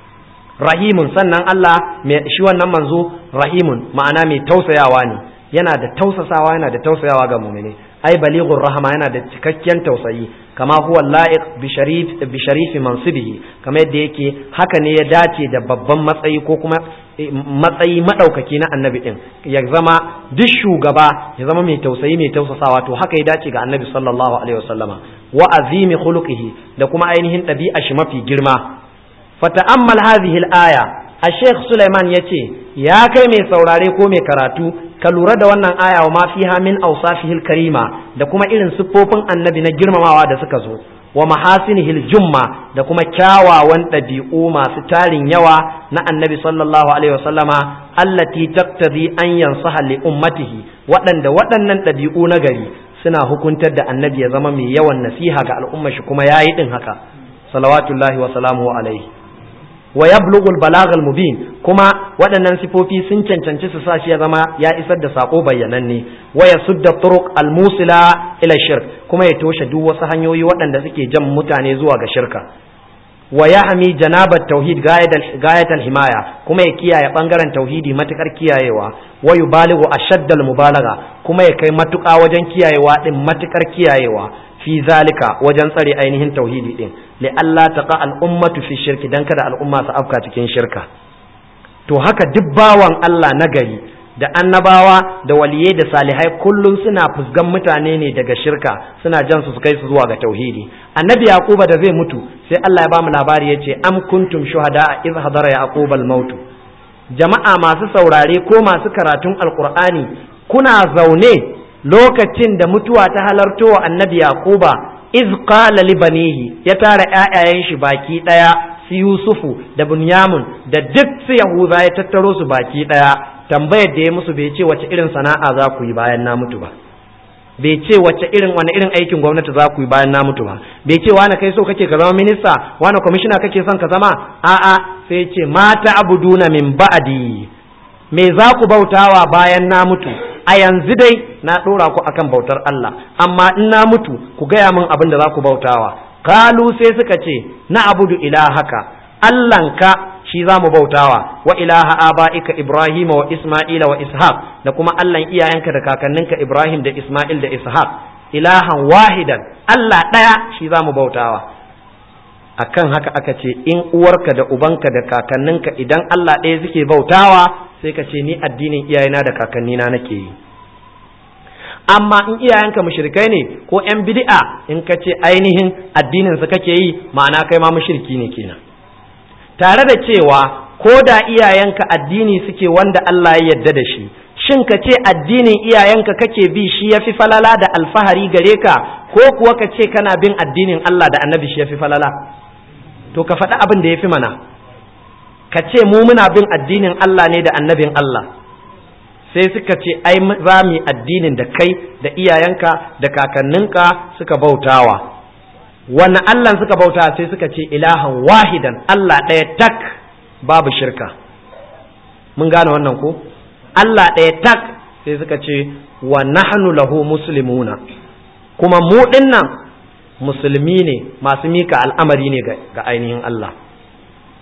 rahimun sannan Allah mai shi wannan manzo rahimun ma'ana mai tausayawa ne yana da tausasawa yana da tausayawa ga mu'mini ai balighur rahama yana da cikakken tausayi kama huwa la'iq bi sharif bi sharifi mansibihi kama yadda yake haka ne ya dace da babban matsayi ko kuma matsayi madaukaki na annabi din ya zama duk shugaba ya zama mai tausayi mai tausasawa to haka ya dace ga annabi sallallahu alaihi wasallama wa azimi khuluqihi da kuma ainihin ɗabi'a shi mafi girma fata'ammal hadhihi al-aya Sheikh Sulaiman ya ce, Ya kai mai saurare ko mai karatu, ka lura da wannan aya wa ma fiha min awsafihil karima da kuma irin siffofin annabi na girmamawa da suka zo, wa mahasinihil jumma da kuma kyawawan ɗabi'u masu tarin yawa na annabi sallallahu alaihi wasallama allati taqtadi an yansaha li ummatihi waɗanda waɗannan ɗabi'u na gari suna hukuntar da annabi ya zama mai yawan nasiha ga al'ummar shi kuma yayi din haka salawatullahi wa salamuhu alaihi wa yablughul balaghal mubin kuma waɗannan sifofi sun cancanci su sa shi ya zama ya isar da sako bayyananne wa yasudda turuq al musila ila shirk kuma ya toshe duk wasu hanyoyi waɗanda suke jan mutane zuwa ga shirka wa yahmi janabat tauhid gayat al himaya kuma ya kiyaye bangaren tauhidi matukar kiyayewa wa yubalighu ashadda al mubalagha kuma ya kai matuƙa wajen kiyayewa din matukar kiyayewa fi zalika wajen tsare ainihin tauhidi din li Allah taqa al'ummatu fi shirki dan kada al'umma su afka cikin shirka to haka duk bawan Allah na gari da annabawa da waliyai da salihai kullum suna fusgan mutane ne daga shirka suna jan su su kai su zuwa ga tauhidi annabi yaquba da zai mutu sai Allah ya bamu labari yace am kuntum shuhada iz hadara yaquba al maut jama'a masu saurare ko masu karatun alqur'ani kuna zaune lokacin da mutuwa ta halarto wa annabi yaquba iz qala li banihi ya tara ƴaƴayen shi baki daya su yusufu da bunyamin da duk su yahuza ya tattaro su baki daya tambayar da ya musu bai ce wace irin sana'a za ku yi bayan na mutu ba bai ce wace irin wani irin aikin gwamnati za ku yi bayan na mutu ba bai ce wani kai so kake ka zama minista wani kwamishina kake son ka zama a'a sai ce mata abuduna min ba'di me za ku bautawa bayan na mutu a yanzu dai na ɗora ku akan bautar Allah amma in na mutu ku gaya min abin da za ku bautawa kalu sai suka ce na abudu ilahaka Allahnka shi za mu bautawa wa ilaha aba'ika Ibrahim wa Isma'ila wa Ishaq da kuma Allahn iyayenka da kakanninka Ibrahim da Isma'il da Ishaq ilahan wahidan Allah ɗaya shi za mu bautawa akan haka aka ce in uwarka da ubanka da kakanninka idan Allah ɗaya suke bautawa sai ka ce ni addinin iyayena da kakannina nake yi amma in iyayenka mushrikai ne ko yan bid'a in ka ce ainihin addinin su kake yi ma'ana kai ma mushriki ne kenan tare da cewa ko da iyayenka addini suke wanda Allah ya yarda da shi shin ka ce addinin iyayenka kake bi shi yafi falala da alfahari gare ka ko kuwa ka ce kana bin addinin Allah da annabi shi yafi falala to ka faɗi abin da yafi mana ka ce mu muna bin addinin Allah ne da annabin Allah sai suka ce ai za mu yi addinin da kai da iyayenka da kakanninka suka bautawa wannan Allah suka bauta sai suka ce ilahan wahidan Allah ɗaya tak babu shirka mun gane wannan ko Allah ɗaya tak sai suka ce wa nahnu lahu muslimuna kuma mu dinnan musulmi ne masu mika al'amari ne ga ainihin Allah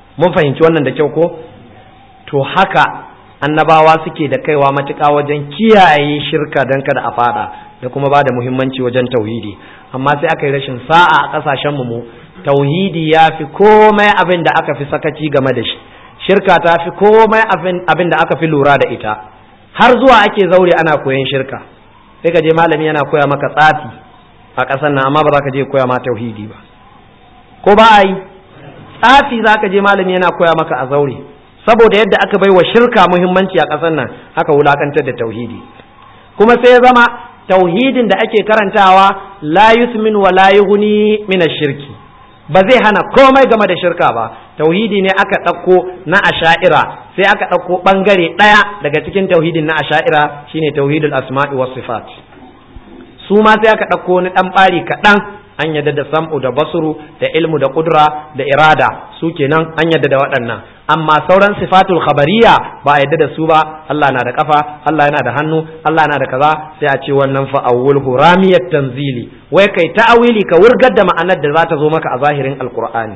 mun fahimci wannan da kyau ko to haka annabawa suke da kaiwa matuƙa wajen kiyaye shirka don kada a fada da kuma ba da muhimmanci wajen tauhidi amma sai aka yi rashin sa'a a ƙasashen mu tauhidi ya fi komai abin da aka fi sakaci game da shi shirka ta fi komai abin da aka fi lura da ita har zuwa ake zaure ana koyon shirka sai ka je malami yana koya maka tsafi a ƙasar nan amma ba za ka je koya ma tauhidi ba ko ba a yi tsafi za ka je malami yana koya maka a zaure saboda yadda aka bai wa shirka muhimmanci a ƙasar nan aka wulakantar da tauhidi kuma sai ya zama tauhidin da ake karantawa la yusmin wa la yughni min shirki ba zai hana komai game da shirka ba tauhidi ne aka ɗauko na asha'ira sai aka ɗauko ɓangare ɗaya daga cikin tauhidin na asha'ira shine tauhidul asma'i was sifat su ma sai aka ɗauko wani ɗan ɓari kaɗan an yadda da sam'u da basuru da ilmu da kudura da irada su kenan an yadda da waɗannan amma sauran sifatul khabariya ba a yadda da su ba Allah na da kafa Allah yana da hannu Allah na da kaza sai a ce wannan fa awwal huramiyat tanzili wai kai ta'awili ka wurgar da ma'anar da za ta zo maka a zahirin alqur'ani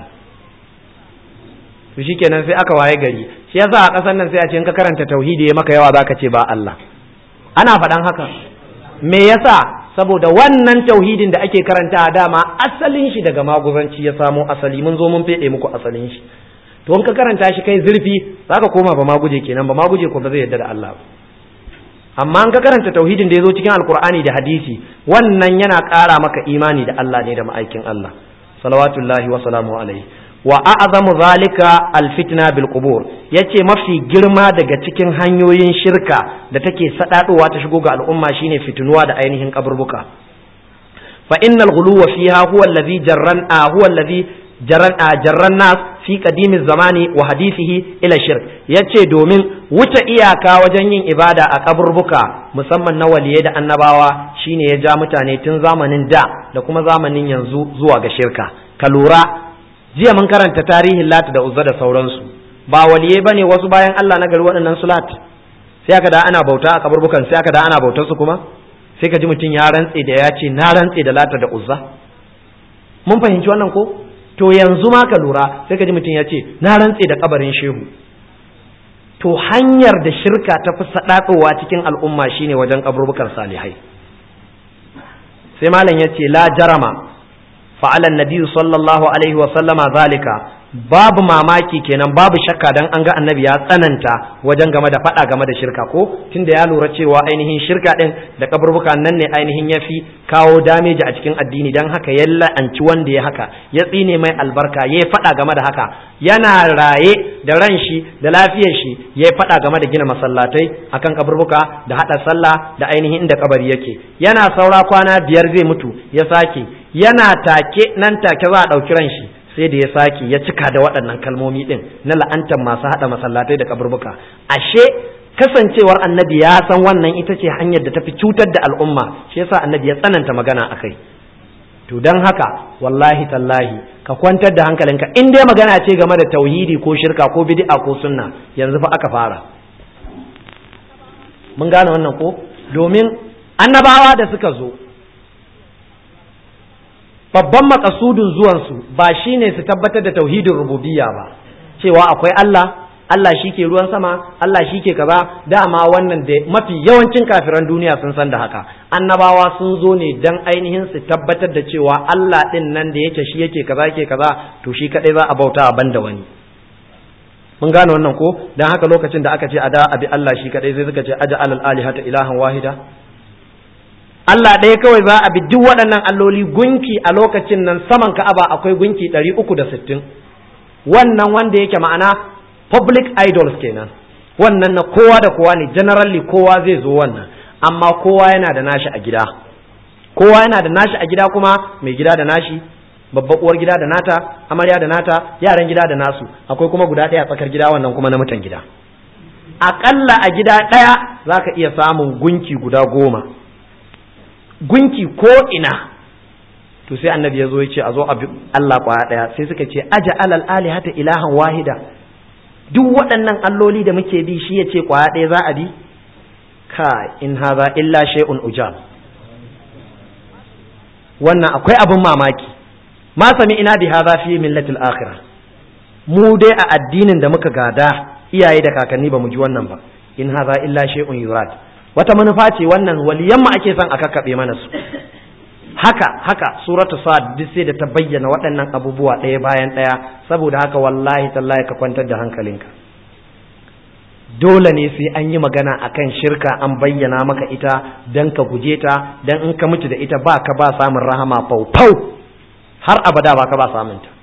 to shikenan sai aka waye gari shi yasa a ƙasar nan sai a ce in ka karanta tauhidi maka yawa zaka ce ba Allah ana faɗan haka me yasa saboda wannan tauhidin da ake karanta a dama asalin shi daga maguzanci ya samo asali mun zo mun fede muku asalin shi to in ka karanta shi kai zurfi zaka koma ba maguje kenan ba maguje ko ba zai yarda da Allah ba amma in ka karanta tauhidin da ya zo cikin alkur'ani da hadisi wannan yana ƙara maka imani da Allah ne da ma'aikin Allah salawatullahi wa salamu alaihi wa a'zamu zalika alfitna bil qubur yace mafi girma daga cikin hanyoyin shirka da take sadadowa ta shigo ga al'umma shine fitinuwa da ainihin kaburbuka fa innal ghuluwa fiha huwa alladhi jarran huwa alladhi jarran jarran nas fi qadimi zamani wa hadithihi ila shirk yace domin wuce iyaka wajen yin ibada a kaburbuka musamman na waliyai da annabawa shine ya ja mutane tun zamanin da da kuma zamanin yanzu zuwa ga shirka ka lura jiya mun karanta tarihin lat da uzza da sauransu ba waliyai bane wasu bayan Allah na gari waɗannan su lat sai aka da ana bauta a kaburbukan sai aka da ana bautar su kuma sai ka ji mutum ya rantse da ya ce na rantse da lata da uzza mun fahimci wannan ko to yanzu ma ka lura sai ka ji mutum ya ce na rantse da kabarin shehu to hanyar da shirka ta fi saɗaɗowa cikin al'umma shine wajen kaburbukan salihai sai malam ya ce la jarama fa'ala nabi sallallahu alaihi wa sallama zalika babu mamaki kenan babu shakka dan an ga annabi ya tsananta wajen game da faɗa game da shirka ko tunda ya lura cewa ainihin shirka din da kaburbuka nan ne ainihin ya fi kawo dameji a cikin addini dan haka ya la'anci wanda ya haka ya tsine mai albarka ya faɗa game da haka yana raye da ran shi da lafiyar shi ya faɗa game da gina masallatai akan kaburbuka da haɗa sallah da ainihin inda kabari yake yana saura kwana biyar zai mutu ya sake yana take nan take za a ɗauki ran shi sai da ya sake ya cika da waɗannan kalmomi ɗin na la'antar masu haɗa masallatai da kaburbuka ashe kasancewar annabi ya san wannan ita ce hanyar da tafi cutar da al'umma shi yasa annabi ya tsananta magana a kai to don haka wallahi tallahi ka kwantar da hankalinka in dai magana ce game da tauhidi ko shirka ko bid'a ko sunna yanzu fa aka fara mun gane wannan ko domin annabawa da suka zo babban makasudin zuwansu ba shine su tabbatar da tauhidin rububiyya ba cewa akwai Allah Allah shi ke ruwan sama Allah shi ke kaza dama wannan da mafi yawancin kafiran duniya sun san da haka annabawa sun zo ne dan ainihin su tabbatar da cewa Allah din nan da yake shi yake kaza yake kaza to shi kadai za a bauta a banda wani mun gane wannan ko dan haka lokacin da aka ce a da abi Allah shi kadai sai suka ce aja alal alihata ilahan wahida Allah ɗaya kawai za a bi duk waɗannan alloli gunki a lokacin nan saman ka'aba akwai gunki ɗari uku da sittin wannan wanda yake ma'ana public idols kenan wannan na kowa da kowa ne generally kowa zai zo wannan amma kowa yana da nashi a gida kowa yana da nashi a gida kuma mai gida da nashi babbar uwar gida da nata amarya da nata yaran gida da nasu akwai kuma guda ɗaya tsakar gida wannan kuma na mutan gida aƙalla a gida ɗaya za ka iya samun gunki guda goma gunki ko ina to sai annabi ya zo ya ce a zo a bi Allah kwaya ɗaya sai suka ce aja alal alihata ilahan wahida duk waɗannan alloli da muke bi shi ya ce kwaya ɗaya za a bi ka in haza illa shay'un ujab wannan akwai abin mamaki ma sami ina bi hadha fi millatil akhirah mu dai a addinin da muka gada iyaye da kakanni ba mu ji wannan ba in haza illa shay'un yurad wata manufa ce wannan waliyan mu ake son a kakkabe mana su haka haka suratu sa'ad duk sai da ta bayyana waɗannan abubuwa ɗaya bayan ɗaya saboda haka wallahi tallahi ka kwantar da hankalinka dole ne sai an yi magana akan shirka an bayyana maka ita dan ka guje ta dan in ka mutu da ita ba ka ba samun rahama faufau har abada ba ka ba samun ta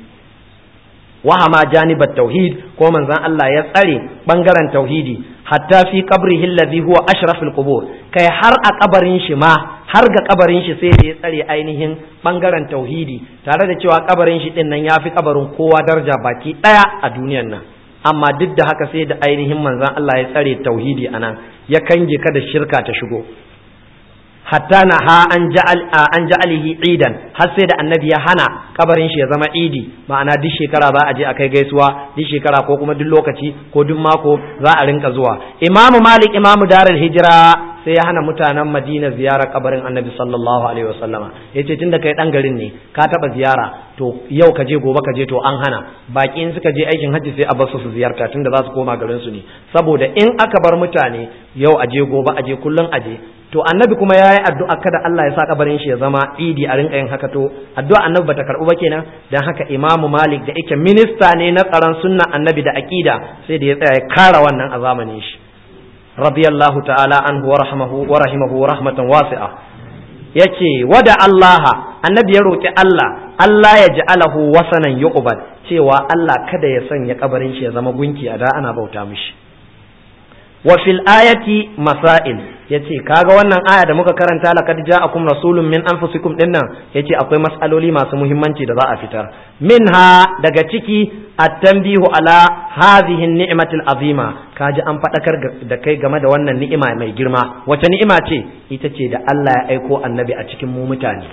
wahama janibat tauhid ko manzon Allah ya tsare bangaren tauhidi hatta fi qabrihi alladhi huwa ashraful qubur kai har a kabarin shi ma har ga kabarin shi sai da ya tsare ainihin bangaren tauhidi tare da cewa kabarin shi din nan yafi kabarin kowa daraja baki daya a duniyar nan amma duk da haka sai da ainihin manzon Allah ya tsare tauhidi anan ya kange ka da shirka ta shigo hatta na ha an ja'al an ja'alihi idan har sai da annabi ya hana kabarin shi ya zama idi ma'ana duk shekara za a je a kai gaisuwa duk shekara ko kuma duk lokaci ko duk mako za a rinka zuwa imamu malik imamu darul hijira sai ya hana mutanen madina ziyarar kabarin annabi sallallahu alaihi wasallama yace tunda kai dan garin ne ka taba ziyara to yau ka je gobe ka je to an hana baki in suka je aikin hajji sai a bar su su ziyarta tunda za su koma garin su ne saboda in aka bar mutane yau aje gobe aje kullun aje to annabi kuma yayi addu'a kada Allah ya sa kabarin shi ya zama idi a rinka yin haka to addu'a annabi bata karbu ba kenan dan haka Imam Malik da yake minista ne na tsaron sunna annabi da aqida sai da ya tsaya ya kara wannan a zamanin shi radiyallahu ta'ala anhu wa rahmahu wa rahimahu rahmatan wasi'a yace wada Allah annabi ya roki Allah Allah ya ja'alahu wasanan yuqbal cewa Allah kada ya sanya kabarin shi ya zama gunki a da ana bauta mishi wa fil ayati masail yace kaga wannan aya da muka karanta laqad ja'akum rasulun min anfusikum dinnan yace akwai mas'aloli masu muhimmanci da za a fitar minha daga ciki at-tanbihu ala hadhihi ni'matil azima kaji an fadakar da kai game da wannan ni'ima mai girma wace ni'ima ce ita ce da Allah ya aiko annabi a cikin mu mutane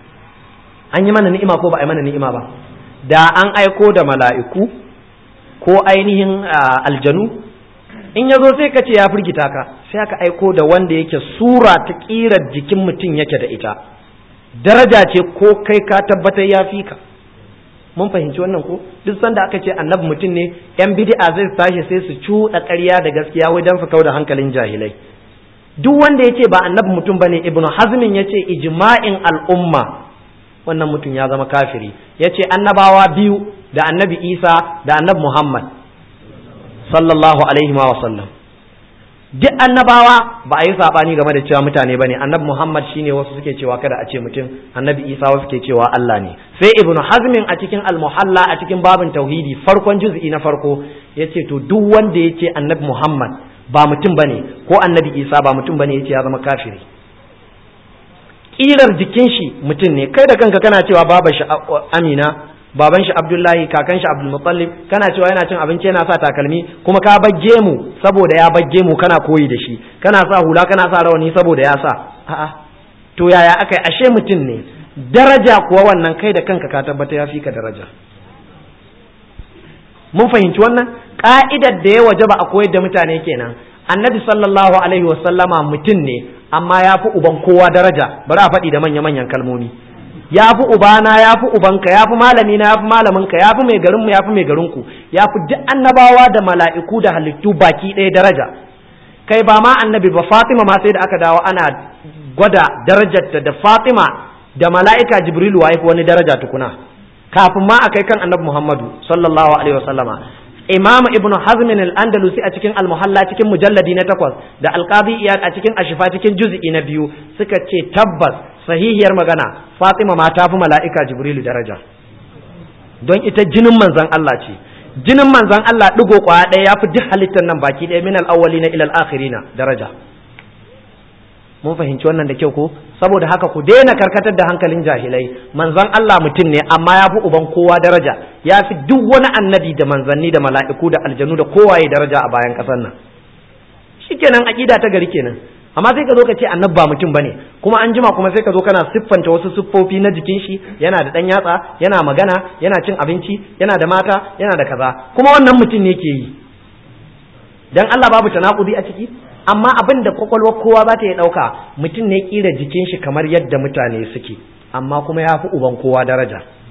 an yi mana ni'ima ko ba a yi mana ni'ima ba da an aiko da mala'iku ko ainihin aljanu in ya zo sai ka ce ya firgita ka sai aka aiko da wanda yake sura ta ƙirar jikin mutum yake da ita daraja ce ko kai ka tabbatar ya fi ka mun fahimci wannan ko duk sanda aka ce annabi mutum ne yan bid'a zai tashi sai su cuɗa ƙarya da gaskiya wai dan su kau da hankalin jahilai duk wanda ya ce ba annabi mutum bane ibnu hazmin ya ce ijma'in al'umma wannan mutum ya zama kafiri ya ce annabawa biyu da annabi isa da annabi muhammad sallallahu alaihi wa sallam duk annabawa ba a yi sabani game da cewa mutane bane annabi Muhammad shine wasu suke cewa kada a ce mutum annabi Isa wasu suke cewa Allah ne sai ibn hazmin a cikin al-muhalla a cikin babin tauhidi farkon juz'i na farko yace to duk wanda yace annabi Muhammad ba mutum bane ko annabi Isa ba mutum bane yace ya zama kafiri kirar jikin shi mutum ne kai da kanka kana cewa baba shi Amina baban shi Abdullahi kakan shi Abdul Muttalib kana cewa yana cin abinci yana sa takalmi kuma ka bagge mu saboda ya bagge mu kana koyi da shi kana sa hula kana sa rawani saboda ya sa a'a to yaya aka yi ashe mutum ne daraja kuwa wannan kai da kanka ka tabbata ya fi ka daraja mun fahimci wannan ka'idar da ya wajaba a koyar da mutane kenan annabi sallallahu alaihi wasallama mutum ne amma ya fi uban kowa daraja bari a faɗi da manya-manyan kalmomi ya fi ubana ya fi ubanka ya fi malamina ya fi malaminka ya fi mai garinmu ya fi mai garinku ya fi duk annabawa da mala'iku da halittu baki ɗaya daraja kai ba ma annabi ba fatima ma sai da aka dawo ana gwada darajarta da fatima da mala'ika jibrilu wa wani daraja tukuna kafin ma a kai kan annabi muhammadu sallallahu alaihi wasallama imam ibnu hazmin al-andalusi a cikin al-muhalla cikin mujalladi na takwas da alqadi iyad a cikin ashifa cikin juz'i na biyu suka ce tabbas sahihiyar magana fatima ma ta fi mala'ika jibrilu daraja don ita jinin manzon Allah ce jinin manzon Allah digo kwaya ɗaya ya fi duk halittar nan baki ɗaya min al-awwalina ila al-akhirina daraja mun fahimci wannan da kyau ko saboda haka ku daina karkatar da hankalin jahilai manzon Allah mutum ne amma ya fi uban kowa daraja ya fi duk wani annabi da manzanni da mala'iku da aljanu da kowaye daraja a bayan ƙasar nan shikenan aqida ta gari kenan amma sai ka zo ka ce annabi ba mutum bane kuma an jima kuma sai ka zo kana siffanta wasu siffofi na jikin shi yana da dan yatsa yana magana yana cin abinci yana da mata yana da kaza kuma wannan mutum ne ke yi dan Allah babu tanakudi a ciki amma abin da kwakwalwar kowa za ta yi ɗauka mutum ne ƙira jikin shi kamar yadda mutane suke amma kuma ya fi uban kowa daraja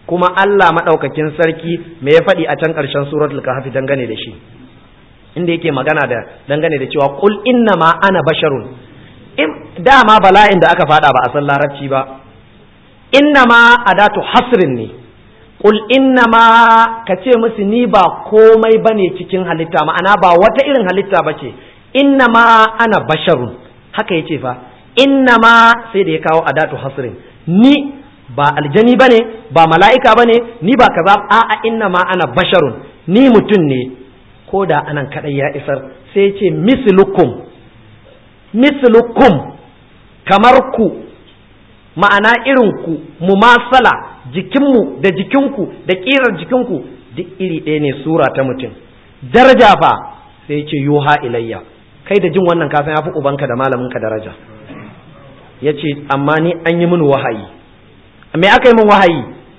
kuma Allah madaukakin sarki me ya faɗi a can ƙarshen suratul kahfi dangane da shi inda yake magana da dangane da cewa qul inna ma ana basharun dama bala'in da aka fada ba a san larabci ba inna ma adatu hasrin ne qul inna ma ka ce musu ni ba komai bane cikin halitta ma'ana ba wata irin halitta bace inna ma ana basharun haka yace fa inna ma sai da ya kawo adatu hasrin ni ba aljani bane ba mala'ika bane ni ba kaza a'a inna ma ana basharun ni mutum ne ko da anan kadai ya isar sai ce mislukum mislukum kamar ku ma'ana irin ku mumasala jikinmu da jikinku da ƙirar jikinku duk iri ɗaya ne sura ta mutum daraja fa sai ce yuha ilayya kai da jin wannan kafin ya fi ubanka da malaminka daraja ya ce amma ni an yi mini wahayi me aka yi min wahayi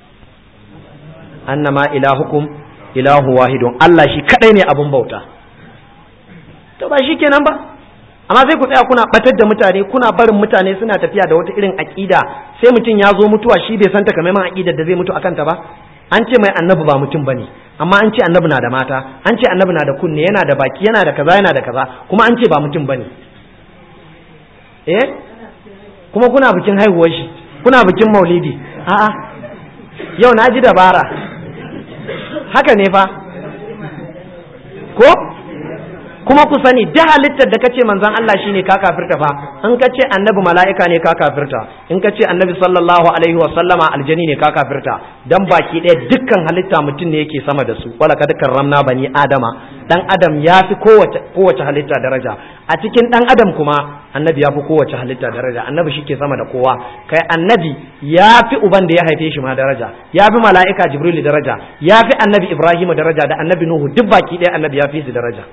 annama ilahukum ilahu wahidun Allah shi kadai ne abun bauta to ba shi kenan ba amma sai ku tsaya kuna batar da mutane kuna barin mutane suna tafiya da wata irin aƙida sai mutum ya zo mutuwa shi bai san takamaiman aƙidar da zai mutu akan ta ba an ce mai annabi ba mutum bane amma an ce annabi na da mata an ce annabi na da kunne yana da baki yana da kaza yana da kaza kuma an ce ba mutum bane eh kuma kuna bikin haihuwar shi kuna bikin maulidi a'a yau na ji dabara haka ne fa ko kuma ku sani da halittar da kace manzon Allah shine ka kafirta fa in kace annabi mala'ika ne ka kafirta in kace annabi sallallahu alaihi wa sallama aljani ne ka kafirta dan baki ɗaya dukkan halitta mutum ne yake sama da su wala kad karramna bani adama dan adam ya fi kowace kowace halitta daraja a cikin dan adam kuma annabi ya fi kowace halitta daraja annabi shike sama da kowa kai annabi ya fi uban da ya haife shi ma daraja ya fi mala'ika jibril daraja ya fi annabi ibrahim daraja da annabi nuhu duk baki ɗaya annabi ya fi su daraja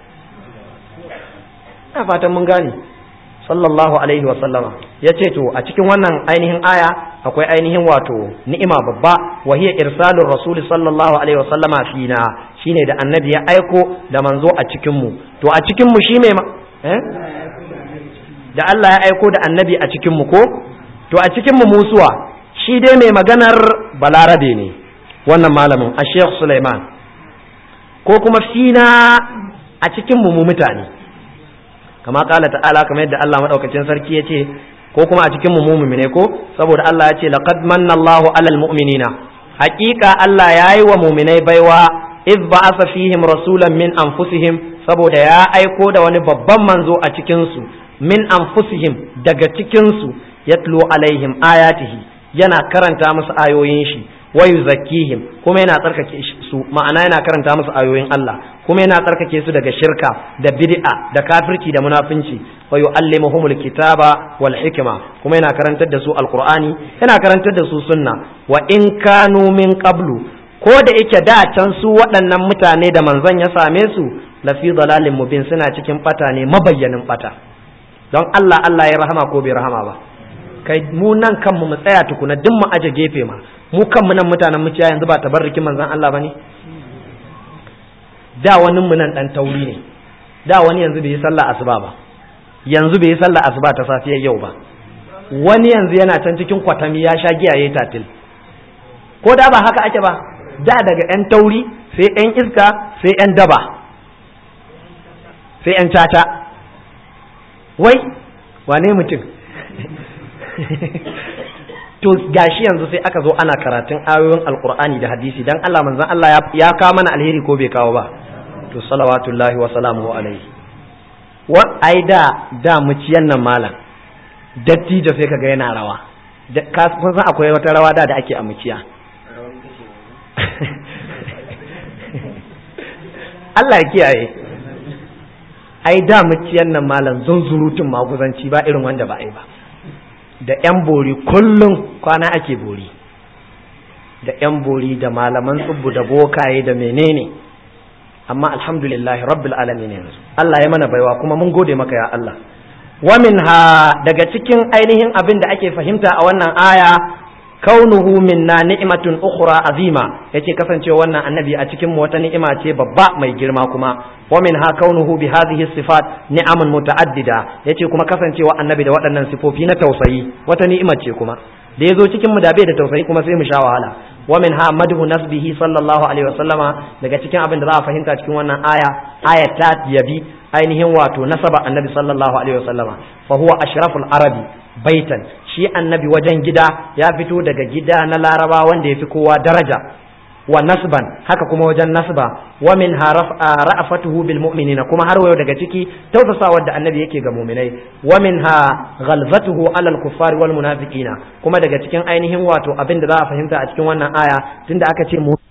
ina fatan mun gane sallallahu alaihi wa sallama ya ce to a cikin wannan ainihin aya akwai ainihin wato ni'ima babba wa hiya irsalur rasul sallallahu alaihi wa sallama fina shine da annabi ya aiko da manzo a cikin mu to a cikin mu shi mai eh da Allah ya aiko da annabi a cikin mu ko to a cikin mu musuwa shi dai mai maganar balarabe ne wannan malamin a Sheikh Sulaiman ko kuma fina a cikin mu mutane kama kala ta'ala kamar yadda Allah madaukakin sarki ya ce ko kuma a cikin mu mu'mine ko saboda Allah ya ce laqad manna Allahu 'alal mu'minina haqiqa Allah yayi wa mu'minai baiwa iz ba'atha fihim rasulan min anfusihim saboda ya aiko da wani babban manzo a cikin su min anfusihim daga cikin su yatlu alaihim ayatihi yana karanta musu ayoyin shi wa yuzakkihim kuma yana tsarkake su ma'ana yana karanta musu ayoyin Allah kuma yana tsarkake su daga shirka da bid'a da kafirci da munafinci wa yu'allimuhumul kitaba wal hikma kuma yana karantar da su alqur'ani yana karantar da su sunna wa in kanu min qablu ko da yake da can su waɗannan mutane da manzon ya same su lafi dalalin mubin suna cikin bata ne mabayyanin bata don Allah Allah ya rahama ko bai rahama ba kai mu nan kanmu mu tsaya tukuna duk mu aje gefe ma mu kanmu nan mutanen muciya yanzu ba tabarrukin manzon Allah bane da wani mu nan dan tauri ne da wani yanzu bai yi sallah asuba ba yanzu bai yi sallah asuba ta safiyar yau ba wani yanzu yana can cikin kwatami ya sha giya yayi tatil ko da ba haka ake ba da daga yan tauri sai yan iska sai yan daba sai yan tata wai wane mutum to gashi yanzu sai aka zo ana karatun ayoyin alkur'ani da hadisi dan Allah manzon Allah ya kawo mana alheri ko bai kawo ba to salawatullahi wa salamuhu alaihi wa ai da da muciyan nan malam dattijo sai kaga yana rawa ka kun san akwai wata rawa da da ake a muciya Allah ya kiyaye ai da muciyan nan malam zunzurutun maguzanci ba irin wanda ba ai ba da 'yan bori kullum kwana ake bori da 'yan bori da malaman tsubbu da bokaye da menene amma alhamdulillah rabbil alamin yanzu Allah ya mana baiwa kuma mun gode maka ya Allah wa minha daga cikin ainihin abin da ake fahimta a wannan aya kaunuhu minna ni'matun ukhra azima yace kasancewa wannan annabi a cikin mu wata ni'ima ce babba mai girma kuma wa minha kaunuhu bi hadhihi sifat ni'amun muta'addida yace kuma kasancewa annabi da waɗannan sifofi na tausayi wata ni'ima ce kuma da yazo cikin mu da bai da tausayi kuma sai mu sha wahala wa minha madhu nasbihi sallallahu alaihi wasallama daga cikin abin da za a fahimta cikin wannan aya aya ta yabi ainihin wato nasaba annabi sallallahu alaihi wasallama fa huwa ashraful arabi baitan shi annabi wajen gida ya fito daga gida na laraba wanda ya fi kowa daraja wa nasban haka kuma wajen nasba wa min ra'afatuhu bil mu'minina kuma har wayo daga ciki tausasawa da annabi yake ga mu'minai wa minha ghalzatuhu ala al kuffari wal munafiqina kuma daga cikin ainihin wato abin da za a fahimta a cikin wannan aya tunda aka ce